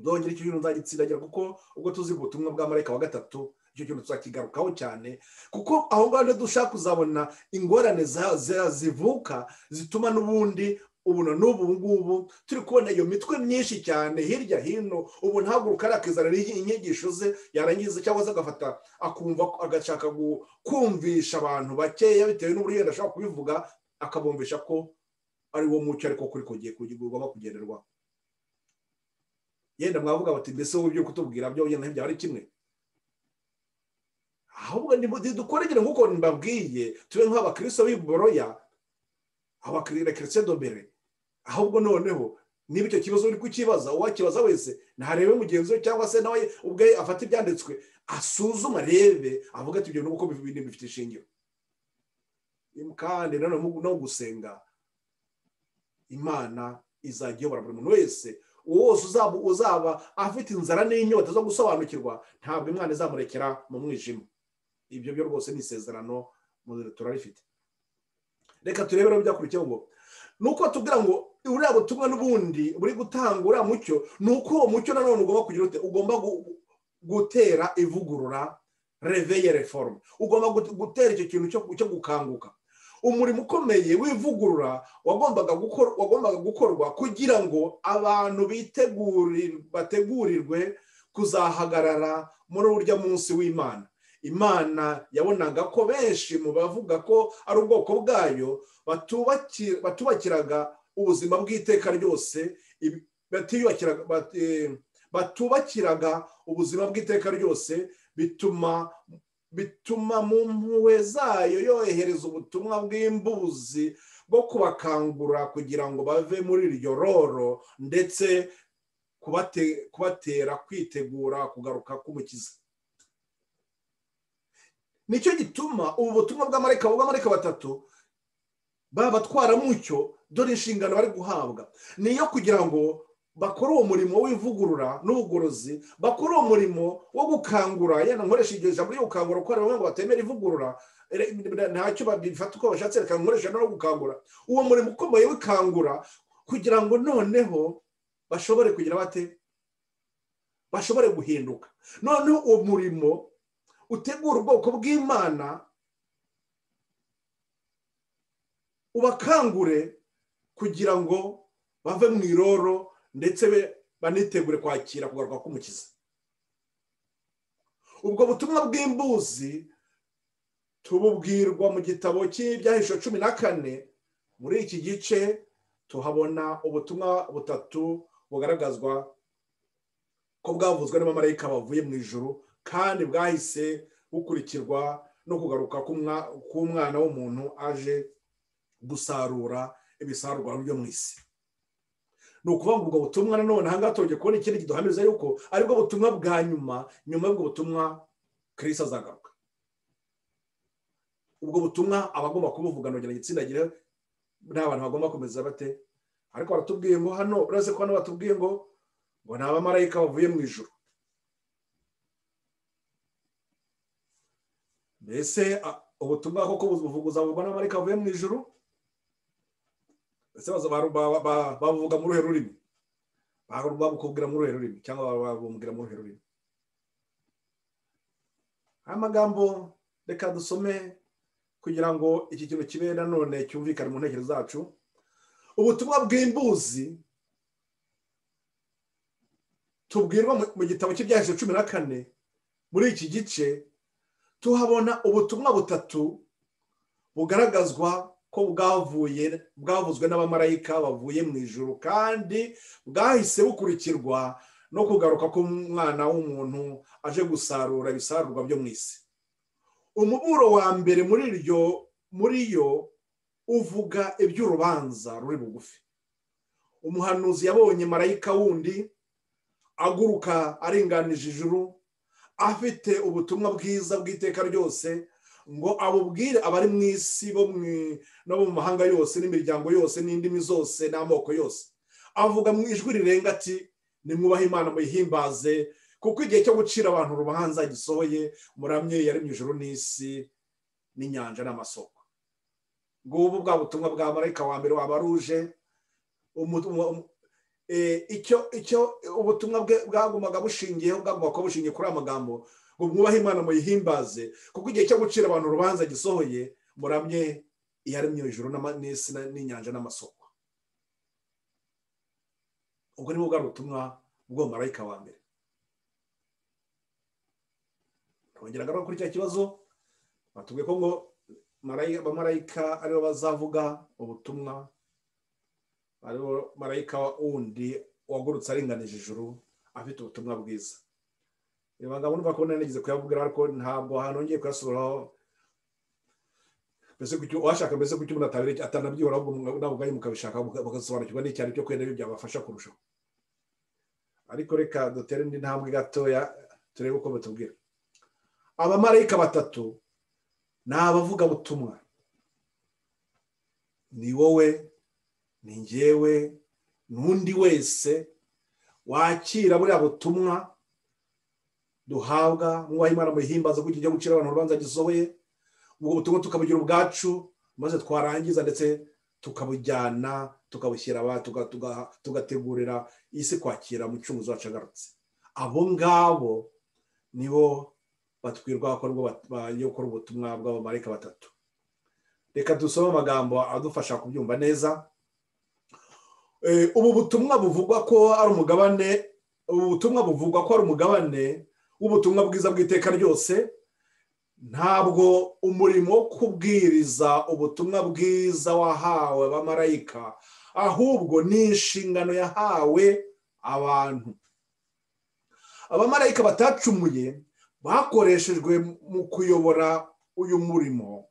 ndongera icyo kintu nzagitsindagira kuko ubwo tuzi ubutumwa bwa marayika wa gatatu icyo kintu tuzakigarukaho cyane kuko aho ngaho niho dushaka kuzabona ingorane za- za- zivuka zituma n'ubundi ubu na n'ubu ngubu turi kubona iyo mitwe myinshi cyane hirya hino ubu ntaguruka akizanira inyigisho ze yarangiza cyangwa se agafata akumva agashaka gu- kumvisha abantu bakeya bitewe n'uburyo yenda ashobora kubivuga akabumvisha ko ari wo mucyo ariko kuri kugiye kugurwa kugenderwa yenda mwavuga bati mbese wowe ibyo kutubwira byo wenda ntibyaba ari kimwe ahubwo dukoregere nk'uko mbabwiye tube nk'abakristo b'iboroya abakirira kirisito dobere ahubwo noneho niba icyo kibazo uri kukibaza uwakibaza wese ntarebe mugenzi we cyangwa se nawe ubwe afata ibyanditswe asuzume arebe avuga ati ibyo ni uko bibiri bifite ishingiro kandi nanone no gusenga imana izajya iyobora buri muntu wese uwo wose uzaba uzaba afite inzara n'inyota zo gusobanukirwa ntabwo imana izamurekera mu mwijima ibyo byo rwose ni isezerano mu- turarifite reka turebere byakurikiyeho ngo ni uko tubwira ngo uriya butumwa n'ubundi buri gutanga uriya mucyo ni uko uwo mucyo nanone ugomba kugira ute ugomba gu- gutera ivugurura reveye reforme ugomba gut- gutera icyo kintu cyo- cyo gukanguka umurimo ukomeye w'ivugurura wagombaga gukor- wagombaga gukorwa kugira ngo abantu biteguri- bategurirwe kuzahagarara muri urya munsi w'imana imana yabonaga ko benshi mu bavuga ko ari ubwoko bwayo batubaki- batubakiraga ubuzima bw'iteka ryose ibi- batiyubakiraga- bat- eh, batubakiraga ubuzima bw'iteka ryose bituma bituma mu mpuhwe zayo yohereza ubutumwa bw'imbuzi bwo kubakangura kugira ngo bave muri iryo roro ndetse kubate- kubatera kwitegura kugaruka k'umukiza nicyo gituma ubu butumwa bw'amareka bw'amareka batatu babatwara mucyo dore inshingano bari guhabwa ni iyo kugira ngo bakore uwo murimo w'ivugurura n'ubugorozi bakore uwo murimo wo gukangura yenda nkoresha iryo jambo ryo gukangura kuko hari bamwe ngo batemera ivugurura Re- ntacyo babifata uko bashatse reka nkoresha no gukangura uwo murimo ukomeye w'ikangura kugira ngo noneho bashobore kugira bate bashobore guhinduka noneho uwo murimo utegura ubwoko bw'imana ubakangure kugira ngo bave mu iroro ndetse be- banitegure kwakira kugaruka k'umukiza ubwo butumwa bw'imbuzi tububwirwa mu gitabo cy'ibyahisho cumi na kane muri iki gice tuhabona ubutumwa butatu bugaragazwa ko bwavuzwe n'abamarayika bavuye mu ijuru kandi bwahise bukurikirwa no kugaruka k'umwa- k'umwana w'umuntu aje gusarura ibisarurwa byo mu isi ni ukuvuga ngo ubwo butumwa nanone aha ngaha tongeye kubona ikindi kiduhamiriza yuko aribwo butumwa bwa nyuma nyuma y'ubwo butumwa kirisi azagaruka ubwo butumwa abagomba kubuvuga nongera igitsindagira n'abantu bagomba kumeza bate ariko baratubwiye ngo hano uretse ko hano batubwiye ngo ngo ni abamarayika bavuye mu ijuru mbese a- ubutumwa koko buzavugwa n'abamarayika bavuye mu ijuru mbese baza- baru- ba- ba- ba- babuvuga mu ruhe rurimi Baru- babukubwira mu ruhe rurimi cyangwa ba- babumbwira mu ruhe rurimi aya magambo reka dusome kugira ngo iki kintu kibe nanone cyumvikane mu ntekerezo zacu ubutumwa bw'imbuzi tubwirwa mu- mu gitabo cy'ibyahise cumi na kane muri iki gice tuhabona ubutumwa butatu bugaragazwa ko bwavuye bwavuzwe n'abamarayika bavuye mu ijuru kandi bwahise bukurikirwa no kugaruka k'umwana w'umuntu aje gusarura ibisarurwa byo mu isi umuburo wa mbere muri iryo muri yo uvuga iby'urubanza ruri bugufi umuhanuzi yabonye marayika wundi aguruka aringanije ijuru afite ubutumwa bwiza bw'iteka ryose ngo abubwire abari mu isi bo mu- no mu mahanga yose n'imiryango yose n'indimi zose n'amoko yose avuga mu ijwi rirenga ati nimwubahe imana muyihimbaze kuko igihe cyo gucira abantu urubanza gisohoye muramye yaremye ijuru n'isi n'inyanja n'amasoko ngubu bwa butumwa bwa marayika wa mbere wabaruje icyo icyo ubutumwa bwe bwagumaga bushingiyeho bwagombaga kuba bushingiye kuri aya magambo ngo mwubahe imana muyihimbaze kuko igihe cyo gucira abantu urubanza gisohoye muramye iyaremye ijuru n'ama- n'isi na- n'inyanja n'amasoko ubwo ni bwa butumwa bw'uwo marayika wa mbere twongera ngaruka kuri cya kibazo batubwiye ko ngo marayika- abamarayika aribo bazavuga ubutumwa hariho marayika wundi wagurutse aringanije ijuru afite ubutumwa bwiza reba ngabo numva ko nari nigeze kuyabubwira ariko ntabwo ahantu ngiye kuyasubiraho mbese ku cyo uwashaka mbese ku cyo umuntu atabire atanabyibura ahubwo mwa- nawe ubwanyu mukabishaka muka- mugasobanukirwa n'icyaro cyo kwenda ibyo byabafasha kurushaho ariko reka dutere indi ntambwe gatoya turebe uko batubwira abamarayika batatu ni abavugabutumwa ni wowe ni njyewe n'undi wese wakira buriya butumwa duhabwa mwubaha imana muhimbaza kuko igihe cyo gucira abantu urubanza gisohoye ubwo butumwa tukabugira ubwacu maze twarangiza ndetse tukabujyana tukabushyira aba- tuga- tuga- tugategurira isi kwakira umucunguzi wacu agarutse abo ngabo nibo batwirwa ko aribwo bat- ba- yo gukora ubutumwa bw'abamarayika batatu reka dusome amagambo adufasha kubyumva neza Eh, ubu butumwa buvugwa ko ari umugabane ubu butumwa buvugwa ko ari umugabane w'ubutumwa bwiza bw'iteka ryose ntabwo umurimo wo kubwiriza ubutumwa bwiza wahawe abamarayika ahubwo ni inshingano yahawe abantu abamarayika batacumuye bakoreshejwe mu kuyobora uyu murimo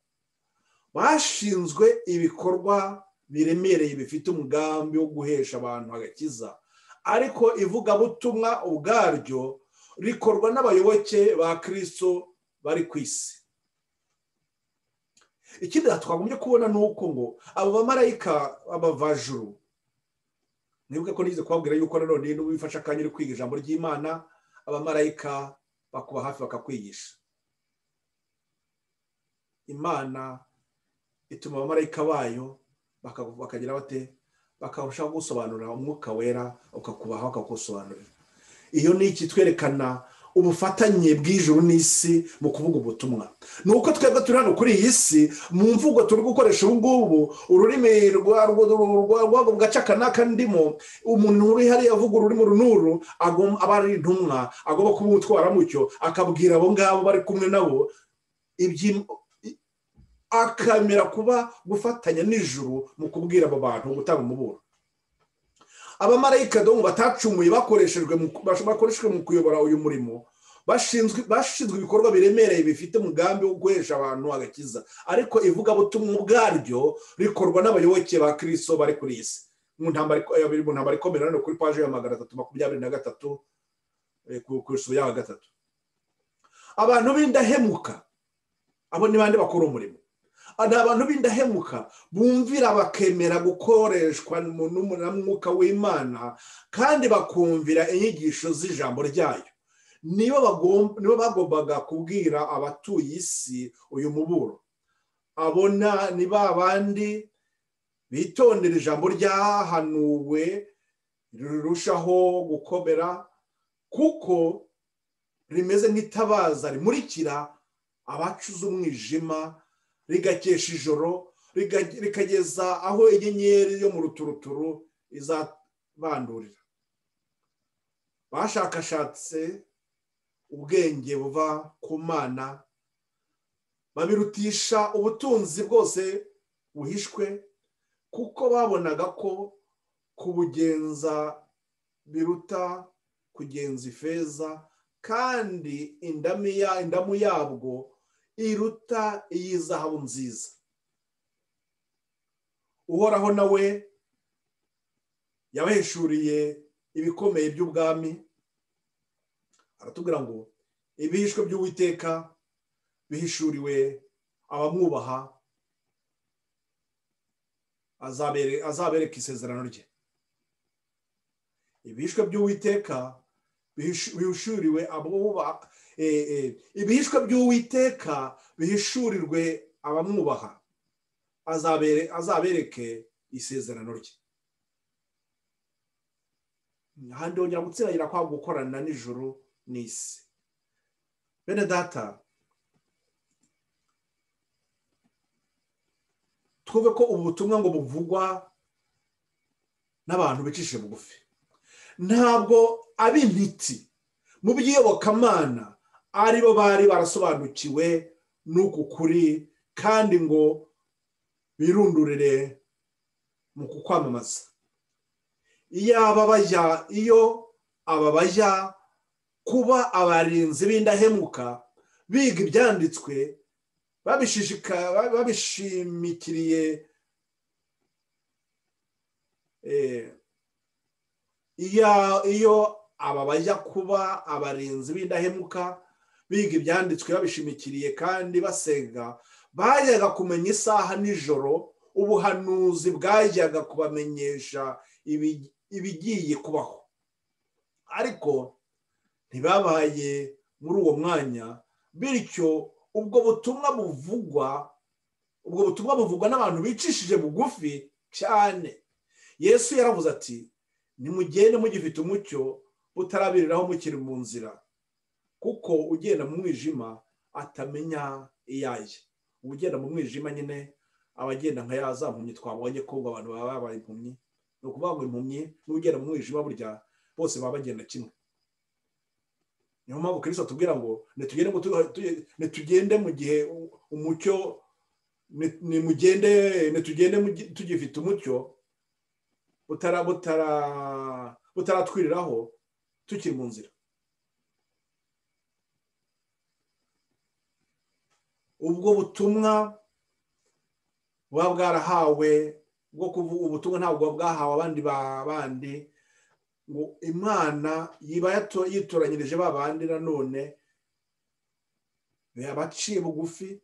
bashinzwe ibikorwa biremereye bifite umugambi wo guhesha abantu agakiza ariko ivugabutumwa ubwaryo rikorwa n'abayoboke ba kirisito bari ku isi ikindi twagombye kubona ni uko ngo abo bamarayika abavajuru nibuke ko nigeze kubabwira yuko nanone n'ubu bifasha akanya uri kwiga ijambo ry'imana abamarayika bakuba hafi bakakwigisha imana ituma abamarayika bayo baka- bakagira bate bakarushaho gusobanurira umwuka wera ukakubaha bakagusobanurira iyo ni iki twerekana ubufatanye bw'ijuru n'isi mu kuvuga ubutumwa ni uko twebwe turi hano kuri iyi si mu mvugo turi gukoresha ubu ngubu ururimi rwa- rwa- rwa- rwa- rw'ako gace aka n'aka ndimo umuntu uri hariya avuga ururimi uru n'uru agom- aba ari intumwa agomba kuba umutwaramucyo akabwira abo ngabo bari kumwe nabo ibyi- akamera kuba gufatanya n'ijuru mu kubwira abo bantu gutanga umuburo abamarayika domu batacumuye bakoreshejwe mu- bakoreshejwe mu kuyobora uyu murimo bashinzwe bashinzwe ibikorwa biremereye bifite umugambi wo guhesha abantu agakiza ariko ivugabutumwa ubwaryo rikorwa n'abayoboke ba kirisito bari kuri iyi si mu ntambara iko- eh, biri mu ntambara ikomeye nanone kuri paji ya magana atatu makumyabiri na gatatu eh, ku ku isuku ya gatatu abantu b'indahemuka abo ni bande bakora umurimo ni abantu b'indahemuka bumvira bakemera gukoreshwa mu n'umu- na mwuka w'imana kandi bakumvira inyigisho z'ijambo ryayo nibo bagom- nibo bagombaga kubwira abatuye isi uyu muburo abona ni ba bandi bitondera ijambo ryahanuwe rirushaho gukomera kuko rimeze nk'itabaza rimurikira abacuze umwijima rigakesha ijoro riga- rikageza aho inyenyeri yo mu ruturuturu izabandurira bashakashatse ubwenge buva ku mana babirutisha ubutunzi bwose buhishwe kuko babonaga ko kubugenza biruta kugenza ifeza kandi indamiya indamu yabwo iruta iy'izahabu nziza uhoraho nawe yabahishuriye ibikomeye by'ubwami aratubwira ngo ibihishwe by'uwiteka bihishuriwe abamwubaha azabere- azabereka isezerano rye ibihishwe by'uwiteka bihishu- bihishuriwe abubaha eh, eh, ibihishwe by'uwiteka bihishurirwe abamwubaha azabere azabereke isezerano rye ahandi hongera gutsiragira kwa gukorana n'ijuru n'isi bene data twumve ko ubu butumwa ngo buvugwa n'abantu bicishe bugufi ntabwo ab'intiti mu by'iyobokamana ari bo bari barasobanukiwe n'uku kuri kandi ngo birundurire mu kukwamamaza iyo aba bajya iyo aba bajya kuba abarinzi b'indahemuka biga ibyanditswe babishishika- babishimikiriye Eh, iya- iyo aba bajya kuba abarinzi b'indahemuka biga ibyanditswe babishimikiriye kandi basenga bajyaga kumenya isaha nijoro ubuhanuzi bwajyaga kubamenyesha ibi- ibigiye kubaho ariko ntibabaye muri uwo mwanya bityo ubwo butumwa buvugwa ubwo butumwa buvugwa n'abantu bicishije bugufi cyane yesu yaravuze ati nimugende mugifite umucyo butarabiriraho mukiri mu nzira kuko ugenda mu mwijima atamenya iyaye ugenda mu mwijima nyine abagenda nka ya za mpumyi twabonye ko ubwo abantu baba babaye impumyi ni ukuvuga ngo impumyi n'ugenda mu mwijima burya bose baba bagenda kimwe niyo mpamvu kirisito atubwira ngo "Nitugende mu tu- tu- nitugende mu gihe u- umucyo ni- nimugende nitugende mugi- tugifite umucyo butara butara butaratwiriraho tukiri mu nzira ubwo butumwa buba bwarahawe bwo kuvuga ubutumwa ntabwo buba bwahawe abandi ba bandi ngo imana yiba yato- yitoranyirije ba bandi nanone abaciye bugufi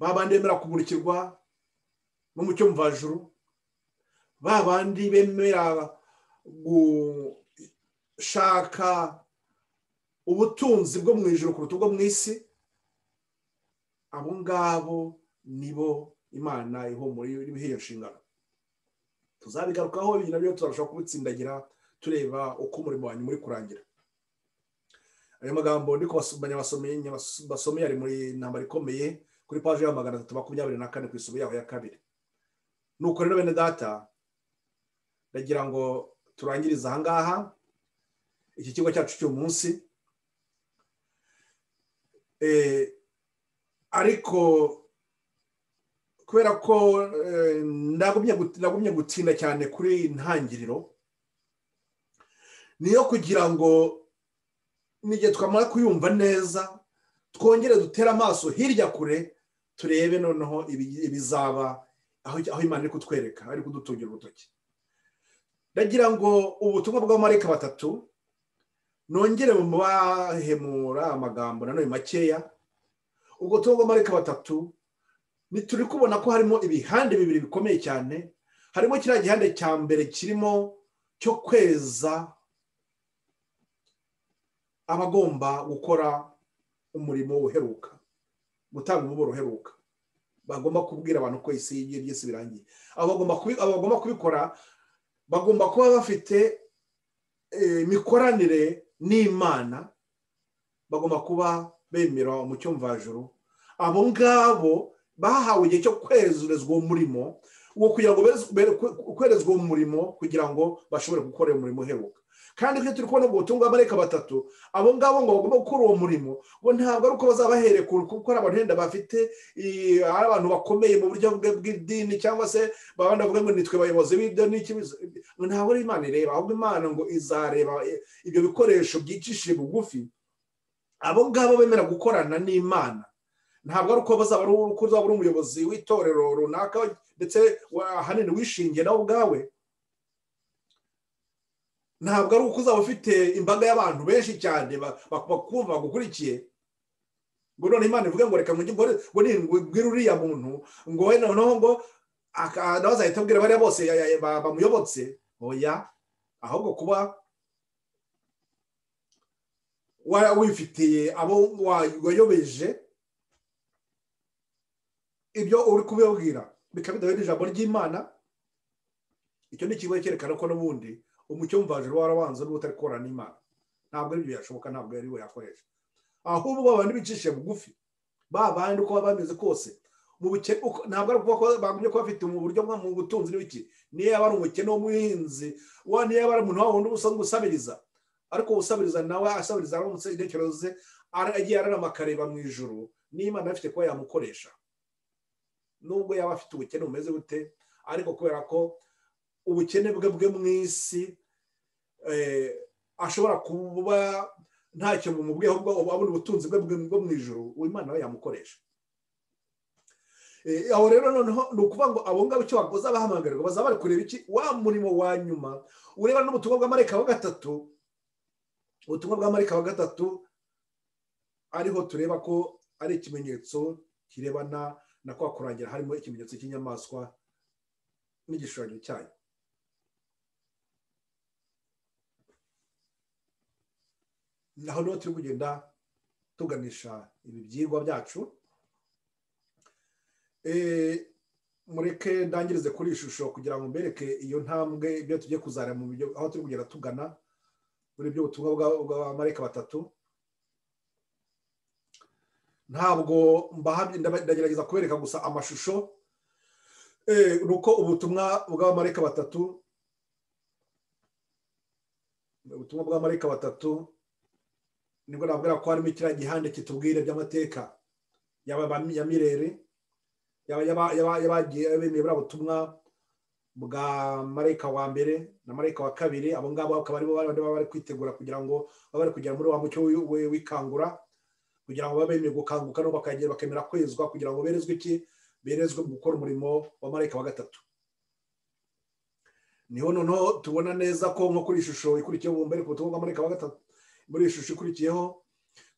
ba bandi bemera kumurikirwa n'umucyo mvajuru ba bandi bemera gushaka ubutunzi bwo mu ijoro kuruta ubwo mu isi abo ngabo nibo imana ihumura iriho iyo nshingano tuzabigarukaho ibyo nabyo turarushaho kubitsindagira tureba uko umurimo wanyu muri kurangira ayo magambo ndi kubasomanya basomeye ari muri intambara ikomeye kuri paji ya magana atatu makumyabiri na kane ku isubo yaho ya kabiri nuko rero bene data ndagira ngo turangirize ahangaha iki kigo cyacu cy'uyu munsi Eh, ariko kubera ko eh, ndagumye gut- ndagumye gutinda cyane kuri iyi ntangiriro niyo kugira ngo n'igihe twamara kuyumva neza twongere dutere amaso hirya kure turebe noneho ibi- ibizaba aho aho imana iri kutwereka ari kudutungira urutoki ndagira ngo ubutumwa bw'abamarayika batatu nongere mu bahemura amagambo nanone makeya ubwo tuba bw'amarayika batatu ntituri kubona ko harimo ibihande bibiri bikomeye cyane harimo kiriya gihande cya mbere kirimo cyo kweza abagomba gukora umurimo uheruka gutanga umuburo uheruka bagomba kubwira abantu ko isi y'igihe ry'isi birangiye abo bagomba kubi- abo bagomba kubikora bagomba kuba bafite eh, imikoranire n'imana bagomba kuba bemera umucyo mvajuru abo ngabo bahawe igihe cyo kwezerezwa uwo murimo wo kugira ngo berezwe- bere- kwe- kwerezwa uwo murimo kugira ngo bashobore gukora uwo murimo uheruka kandi ibyo turi kubona ubwo butumwa bw'amarayika batatu abo ngabo ngo bagomba gukora uwo murimo ngo ntabwo ari uko bazabahere ku- kuko ari abantu wenda bafite i- ari abantu bakomeye mu buryo bwe- bw'idini cyangwa se babandi bavuga ngo nitwe bayobozi b'ibyo n'ikibazo ntabwo ari imana ireba ahubwo imana ngo izareba eh, ibyo bikoresho byicishije bugufi abo ngabo bemera gukorana n'imana ntabwo ari uko bazaba ari uko uzaba uri umuyobozi w'itorero runaka ndetse wa- ahanini wishingiye nawe ubwawe ntabwo ari uko uzaba ufite imbaga y'abantu benshi cyane ba- ba- bakumva bagukurikiye ngo none imana ivuge ngo reka ngo njye mbone- ngo ni- ngo mbwire uriya muntu ngo we noneho ngo aka- nawe azahita abwira bariya bose ya- ya- ba- bamuyobotse oya ahubwo kuba wa- wifitiye abo wa- wayobeje ibyo uri kubibabwira bikaba bidahuye n'ijambo ry'imana icyo ni ikigo cyerekana ko n'ubundi umucyo w'umvajuru warabanza n'uba utari kubona n'imana ntabwo ari byo yashoboka ntabwo ari we yakoresha ahubwo abantu bicishe bugufi ba bandi uko baba bameze kose mu bukene uko- ntabwo ari ukuvuga ko bagumye kuba bafite mu buryo bwo mu butunzi n'ibiki niyo yaba ari umukene w'umuhinzi wa niyo yaba ari umuntu wa wundi usanzwe usabiriza ariko usabiriza nawe asabiriza aramutse intekerezo ze ara- agiye ararama akareba mu ijoro n'imana afite kuba yamukoresha nubwo yaba afite ubukene bumeze bute ariko kubera ko ubukene bwe bwe mu isi eh, ashobora kuba ntacyo bumubwiyeho bwo abona ubutunzi bwe bwe bwo mu ijoro imana we yamukoresha Eh, aho rero noneho ni ukuvuga ngo abo ngabo icyo bakoze abahamagarwa baza bari kureba iki wa murimo wa nyuma ureba n'ubutumwa bw'amareka wa gatatu ubutumwa bw'amareka wa gatatu ariho tureba ko ari ikimenyetso kirebana na kwa kurangira harimo ikimenyetso cy'inyamaswa n'igishushanyo cyayo naho niho turi kugenda tuganisha ibi byigwa byacu Eh, mureke ndangirize kuri iyi shusho kugira ngo mbereke iyo ntambwe ibyo tugiye kuzara mu byo aho turi kugenda tugana muri ibyo butumwa bwa- bw'abamarayika batatu ntabwo mbahamye ndaba- ndagerageza kubereka gusa amashusho Eh, ni uko ubutumwa bw'abamarayika batatu ubutumwa bw'abamarayika batatu nibwo nabwira ko harimo ikiriya gihande kitubwira iby'amateka yaba ba- ya mirere yaba- yaba- yaba- yabagiye bemeye buriya butumwa bwa marayika wa mbere na marayika wa kabiri abo ngabo bakaba aribo bari baba bari kwitegura kugira ngo babe bari kugera muri wa mucyo wi- wi- w'ikangura kugira ngo babe bemeye gukanguka no bakagera bakemera kwezwa kugira ngo berezwe iki berezwe gukora umurimo wa marayika wa gatatu niho noneho tubona neza ko nko kuri iyi shusho ikurikiyeho mbere ku butumwa bwa marayika wa gatatu muri iyi shusho ikurikiyeho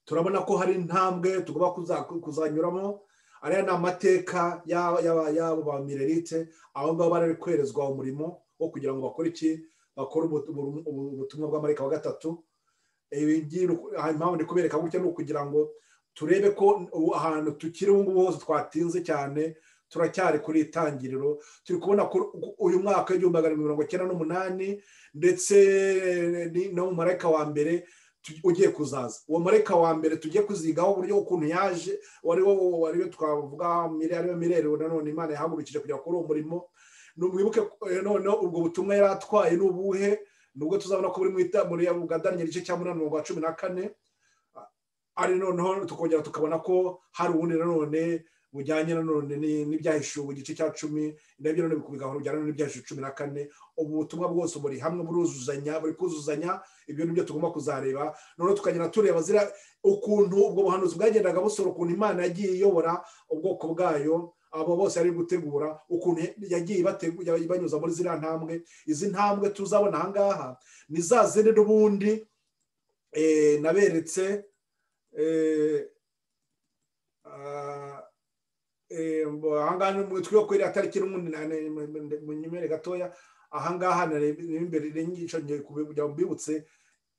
turabona ko hari intambwe tugomba kuza- kuzanyuramo ariya ni amateka y'aba- y'aba- y'abo ba mirerite abo ngabo bari kwerezwa umurimo wo kugira ngo bakore iki bakore ubu- ubu- ubu- ubutumwa bw'amarika wa gatatu Ibi ngibi ni uku- aha impamvu ndi kubereka gutya ni ukugira ngo turebe ko ubu ahantu tukiri ubu ngubu hose twatinze cyane turacyari kuri itangiriro turi kubona ko uyu mwaka w'igihumbi magana arindwi mirongo icyenda n'umunani ndetse ni- no mu marayika wa mbere tu- ugiye kuzaza uwo marayika wa mbere tugiye kuzigaho uburyo ukuntu yaje wari wo wari we twavuga mire ariyo mirerero nanone imana yahagurukije kujya kuri uwo murimo nubwibuke eh, noneho ubwo butumwa yari atwaye ni ubuhe nubwo tuzabona ko buri mu ita- muri bwa daniyeli igice cya munani umurongo wa cumi na kane ari noneho tukongera tukabona ko hari ubundi nanone bujyanye nanone ni- n'ibyahishuwe igice cya cumi nabyo nanone bikubigahoro bijyana n'ibyahishuwe cumi na kane ubu butumwa bwose buri hamwe buruzuzanya buri kuzuzanya ibyo ni byo tugomba kuzareba noneho tukagenda tureba zira ukuntu ubwo buhanuzi bwagendaga busora ukuntu imana yagiye iyobora ubwoko bwayo abo bose yari gutegura ukuntu yagiye ibate- ibanyuza muri ziriya ntambwe izi ntambwe tuzabona ahangaha ni za zindi n'ubundi eh, naberetse eh, ah, eh, mbo- ahangaha ni mu- twiho kwera tariki n'ubundi na- na- mu- mu nyemere gatoya ahangaha nareba imbere n'inyigisho ngiye kubi- kugira ngo mbibutse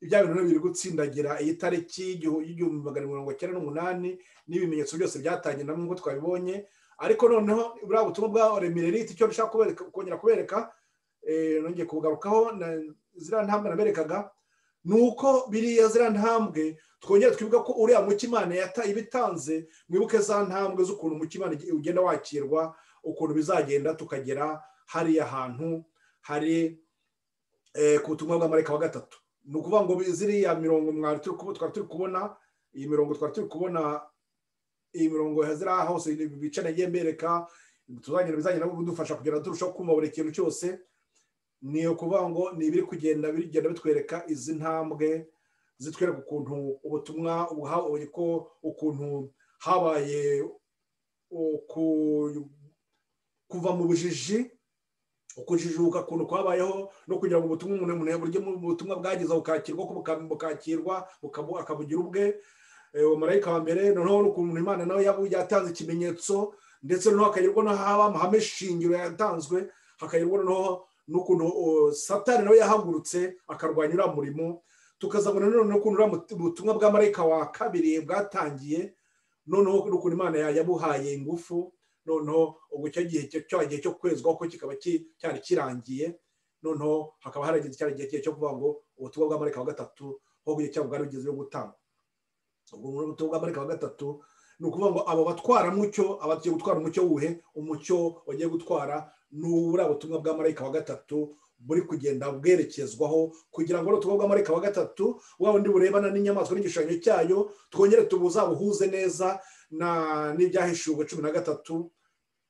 ibya bintu biri gutsindagira iyi tariki y'igihu- y'igihumbi magana mirongo cyenda n'umunani n'ibimenyetso byose byatangiye namwe nk'uko twabibonye ariko noneho buriya butumwa bwa remirerite icyo nshaka kubereka- kongera kubereka eh, nongeye kubugarukaho na ziriya ntambwe naberekaga ni uko biriya ziriya ntambwe twongere twibuke ko uriya mucyo imana yata- ibitanze mwibuke za ntambwe z'ukuntu umucyo imana igi- ugenda wakirwa ukuntu bizagenda tukagera hariya hantu hari eh, ku butumwa bw'amareka wa gatatu ni ukuvuga ngo ziriya mirongo mwari turi kubo- twari turi kubona iyi mirongo twari turi kubona iyi mirongo ziriya hose bica nagiye mbereka tuzagenda bizagenda bidufasha kugera turushaho kumva buri kintu cyose ni ukuvuga ngo ni ibiri kugenda bigenda bitwereka izi ntambwe zitwereka ukuntu ubutumwa ubuha- uko ukuntu habaye uku- kuva mu bujiji ukujijuka ukuntu kwabayeho no kugira ngo ubutumwa umuntu umuntu buryo ubutumwa bwageza bukakirwa ko buka- bukakirwa bukabu- akabugira ubwe Eh, uwo marayika wa mbere noneho n'ukuntu imana nawe yabu- yatanze ikimenyetso ndetse noneho hakagerwa n'aho haba amahame shingiro yatanzwe hakagerwa noneho n'ukuntu uh, satani nawe yahagurutse akarwanya uriya murimo tukazabona noneho ukuntu uriya mut- butumwa bwa marayika wa kabiri bwatangiye noneho n'ukuntu imana ya- yabuhaye ingufu noneho ubwo icyo gihe cyo- cya gihe cyo kwezwaho ko kikaba ki- cyari kirangiye noneho hakaba harageze cya gihe cyo kuvuga ngo ubutumwa bwa marayika wa gatatu aho igihe cyabo bwari bugeze bwo gutanga ubwo muri ubutumwa bwa marayika wa gatatu ni ukuvuga ngo abo batwara mucyo abagiye gutwara umucyo wuhe umucyo bagiye gutwara ni uburiya butumwa bwa marayika wa gatatu buri kugenda bwerekezwaho kugira ngo ubutumwa bwa marayika wa gatatu wa bundi burebana n'inyamaswa n'igishushanyo cyayo twongere tubuzabuhuze neza na- n'ibyahishuwe cumi na gatatu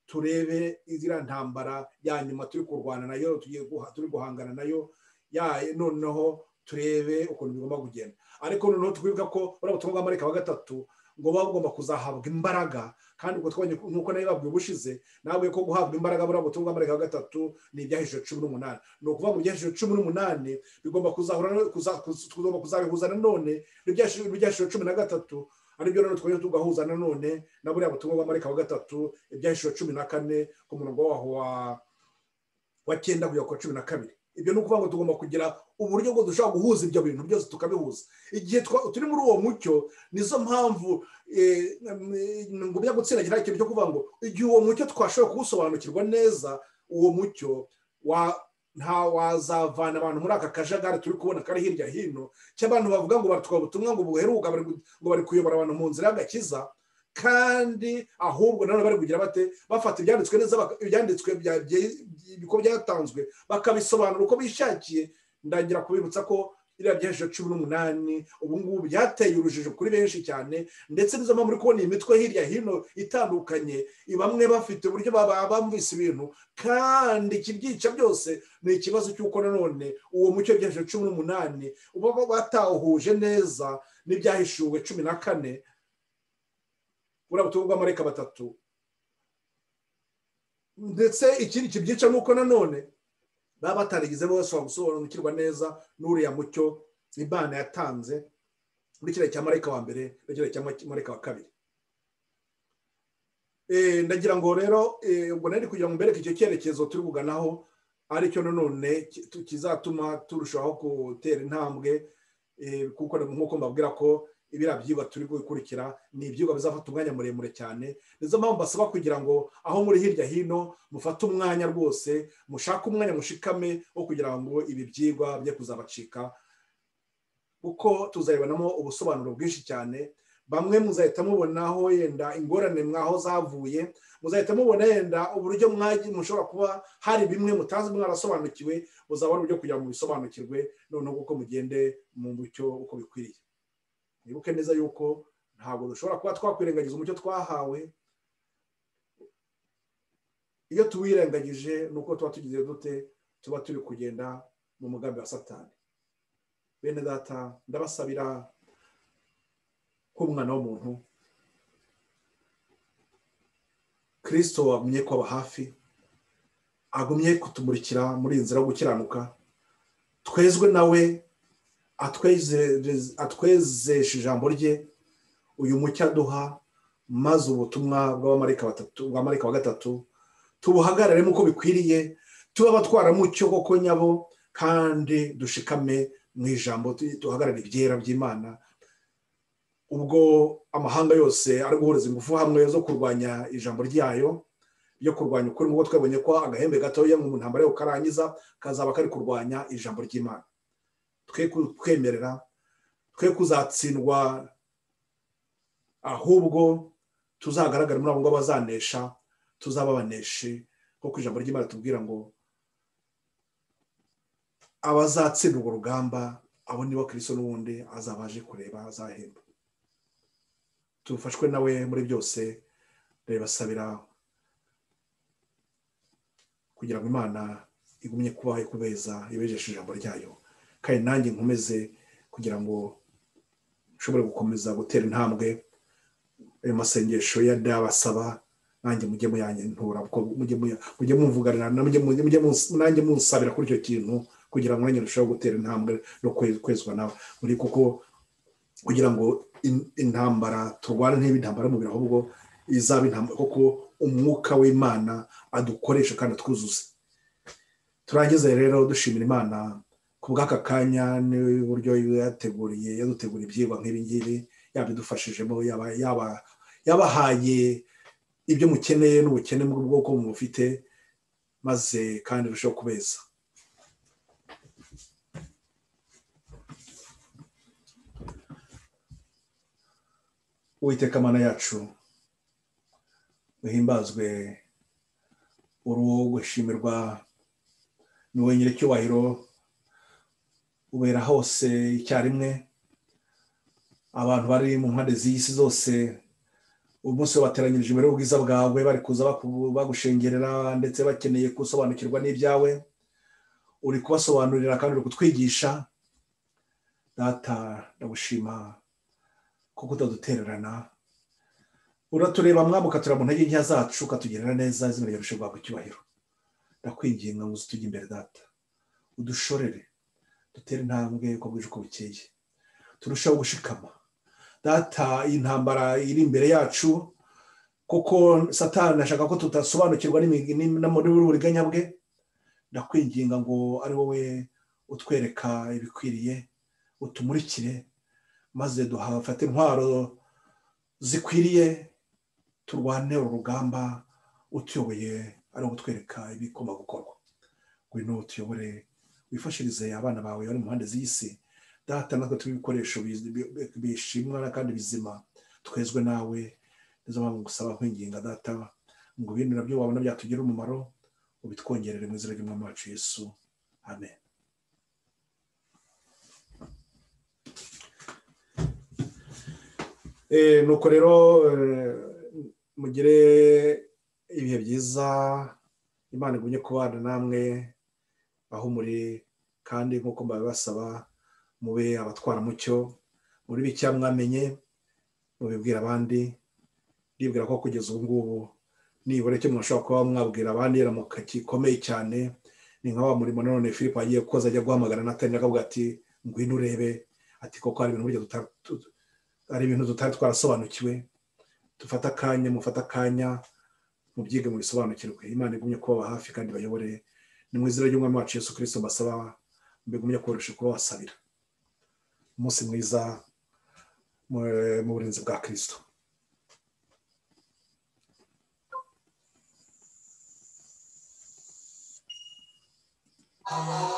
turebe iziriya ntambara ya nyuma turi kurwana nayo tugiye guha- turi guhangana nayo ya noneho turebe ukuntu bigomba kugenda ariko noneho twibuka ko buriya butumwa bwa marayika wa gatatu ngo baba bugomba kuzahabwa imbaraga kandi ubwo twabonye ko- nk'uko nayo babwiye ubushize nabwiye ko guhabwa imbaraga buriya butumwa bwa marayika wa gatatu ni ibyahishije cumi n'umunani ni ukuvuga ngo ibyahishije cumi n'umunani bigomba kuzahura no- kuza- kuz- tugomba kuzabihuza nanone n'ibyahishije cumi na gatatu aribyo noneho twajya tugahuza nanone na buriya butumwa bwa marayika wa gatatu ibyahishuro cumi na kane ku murongo waho wa wa cyenda kugera ku wa cumi na kabiri ibyo ni ukuvuga ngo tugomba kugira uburyo bwo dushobora guhuza ibyo bintu byose tukabihuza igihe twa- turi muri uwo mucyo nizo mpamvu eh, mm, ngo bijya gutsindagira ikintu cyo kuvuga ngo igihe uwo mucyo twashoboye kuwusobanukirwa neza uwo mucyo wa nta wazavana abantu muri aka kajagari turi kubona kari hirya hino cy'abantu bavuga ngo batwa ubutumwa ngo buheruka bari gu- ngo bari kuyobora abantu mu nzira y'agakiza kandi ahubwo nanone bari kugira bate bafata ibyanditswe neza baka- ibyanditswe bya- bye- uko byatanzwe bakabisobanura uko bishakiye ndagira kubibutsa ko iriya byahesheje cumi n'umunani ubu ngubu byateye urujijo kuri benshi cyane ndetse nizo mpamvu uri kubona iyi mitwe hirya hino itandukanye bamwe bafite uburyo baba bumvise ibintu kandi ikibyica byose ni ikibazo cy'uko nanone uwo mucyo byahesheje cumi n'umunani uba batawuhuje neza n'ibyahishuwe cumi na kane buriya butumwa bw'amareka batatu ndetse ikindi kibyica ni uko nanone baba batarigeze bose gusobanukirwa neza n'uriya mucyo imana yatanze muri kiriya cya marayika wa mbere na kiriya cya marayika wa kabiri Eh, ndagira ngo rero eh, ubwo nari kugira ngo mbereke icyo cyerekezo turi kuganaho aricyo nanone ki- tu- kizatuma turushaho gutera intambwe eh, kuko nk'uko mbabwira ko ibiriya byigwa turi gukurikira ni ibyigwa bizafata umwanya muremure cyane nizo mpamvu basaba kugira ngo aho muri hirya hino mufate umwanya rwose mushake umwanya mushikame wo kugira ngo ibi byigwa bijye kuzabacika kuko tuzabibanamo ubusobanuro bwinshi cyane bamwe muzahita mubonaho yenda ingorane mwaho zavuye muzahita mubona yenda uburyo mwagi mushobora kuba hari bimwe mutazi mwarasobanukiwe muzabona uburyo kugira ngo bisobanukirwe noneho kuko mugende mu mucyo uko bikwiriye mwibuke neza yuko ntabwo dushobora kuba twakwirengagiza umucyo twahawe iyo tuwirengagije ni uko tuba tugize dute tuba turi kugenda mu mugambi wa satani bene data ndabasabira nk'umwana w'umuntu kirisito wagumye kwaba hafi agumye kutumurikira muri iyi nzira yo gukiranuka twezwe nawe atweze- atwezeshe ijambo rye uyu mucyo aduha maze ubutumwa bw'abamarayika batatu- bwa marayika wa gatatu tubuhagarare nk'uko bikwiriye tuba abatwara mucyo koko nyabo kandi dushikame mu ijambo tu- duhagarare ibyera by'imana ubwo amahanga yose ari guhuriza ingufu hamwe zo kurwanya ijambo ryayo ryo kurwanya ukuri nk'uko twabonye ko agahembe gatoya mu ntambara yo karangiza kazaba kari kurwanya ijambo ry'imana twe kutwemerera twe kuzatsindwa ahubwo tuzagaragara muri abo ngabo bazanesha tuzaba abaneshi kuko ijambo ry'imana tubwira ngo abazatsinda urwo rugamba abo nibo kirisito n'ubundi azaba aje kureba azahemba tufashwe nawe muri byose ndabibasabira kugira ngo imana igumye kubaho ikubeza ibejeshe ijambo ryayo kandi nanjye nkomeze kugira ngo nshobore gukomeza gutera intambwe ayo masengesho ya ndabasaba nanjye mujye muyanyentura kuko mujye muya- mujye mumvuganira na- mujye- mujye- mujye munsi- nanjye munsabira kuri icyo kintu kugira ngo nanjye ndusheho gutera intambwe no kwe- kwezwa nawe muri kuko kugira ngo in- intambara turwane nt'ibe intambara y'umubiri ahubwo izaba intambwe kuko umwuka w'imana adukoresha kandi atwuzuza turangiza rero dushimira imana ku bw'aka kanya n'uburyo yateguriye yadutegura ibyigwa nk'ibingibi yabidufashijemo yaba yaba yabahaye ibyo mukeneye n'ubukene bw'ubwoko bufite maze kandi urusheho kubeza uwiteka mana yacu uhimbazwe uruhu gushimirwa ni wowe nyiricyubahiro ubera hose icyarimwe abantu bari mu mpande z'isi zose umunsi wabateranyirije imbere y'ubwiza bwawe bari kuza baku- bagushengerera ndetse bakeneye gusobanukirwa n'ibyawe uri kubasobanurira kandi uri kutwigisha data ndagushima kuko utadutererana uratureba mwami ukatureba mu ntege nkeya zacu ukatugirira neza izina ryawe rishobora guhabwa icyubahiro ndakwinginga ngo uze utujye imbere data udushorere dutere intambwe uko bwije uko bukeye turusheho gushikama data iyi ntambara iri imbere yacu kuko satani ashaka ko tudasobanukirwa n'imi- n'imi- n'uburiganya bwe ndakwinginga ngo ari wowe utwereka ibikwiriye utumurikire maze duhafate intwaro zikwiriye turwane uru rugamba utuyoboye ari ugutwereka ibigomba gukorwa ngwino utuyobore wifashirize abana bawe bari mu mpande z'isi data natwe tube ibikoresho bizi- bi- bi- bishimwa na kandi bizima twezwe nawe nizo mpamvu gusaba kwinginga data ngo ibintu nabyo wabona byatugirira umumaro ubitwongerere mu izina ry'umwami wacu yesu amen Eh, nuko rero eh, mugire ibihe byiza imana igumye kubana namwe aho muri kandi nk'uko mbabibasaba mube abatwara mucyo muri bike mwamenye mubibwira abandi ndibwira ko kugeza ubu ngubu nibura icyo mwashobora kuba mwabwira abandi yaramuka gikomeye cyane ni nka wa murimo nanone philip agiye koza ajya guhamagara natani akavuga ati ngwino urebe ati koko hari ibintu burya duta- tu- hari ibintu tutari twarasobanukiwe dufata akanya mufata akanya mubyige mubisobanukirwe imana igumye kubaba hafi kandi bayobore ni mu izina ry'umwami wacu yesu kirisito mbasaba mbigumye koroshya kuba wasabira umunsi mwiza mu- mu burinzi bwa kirisito Thank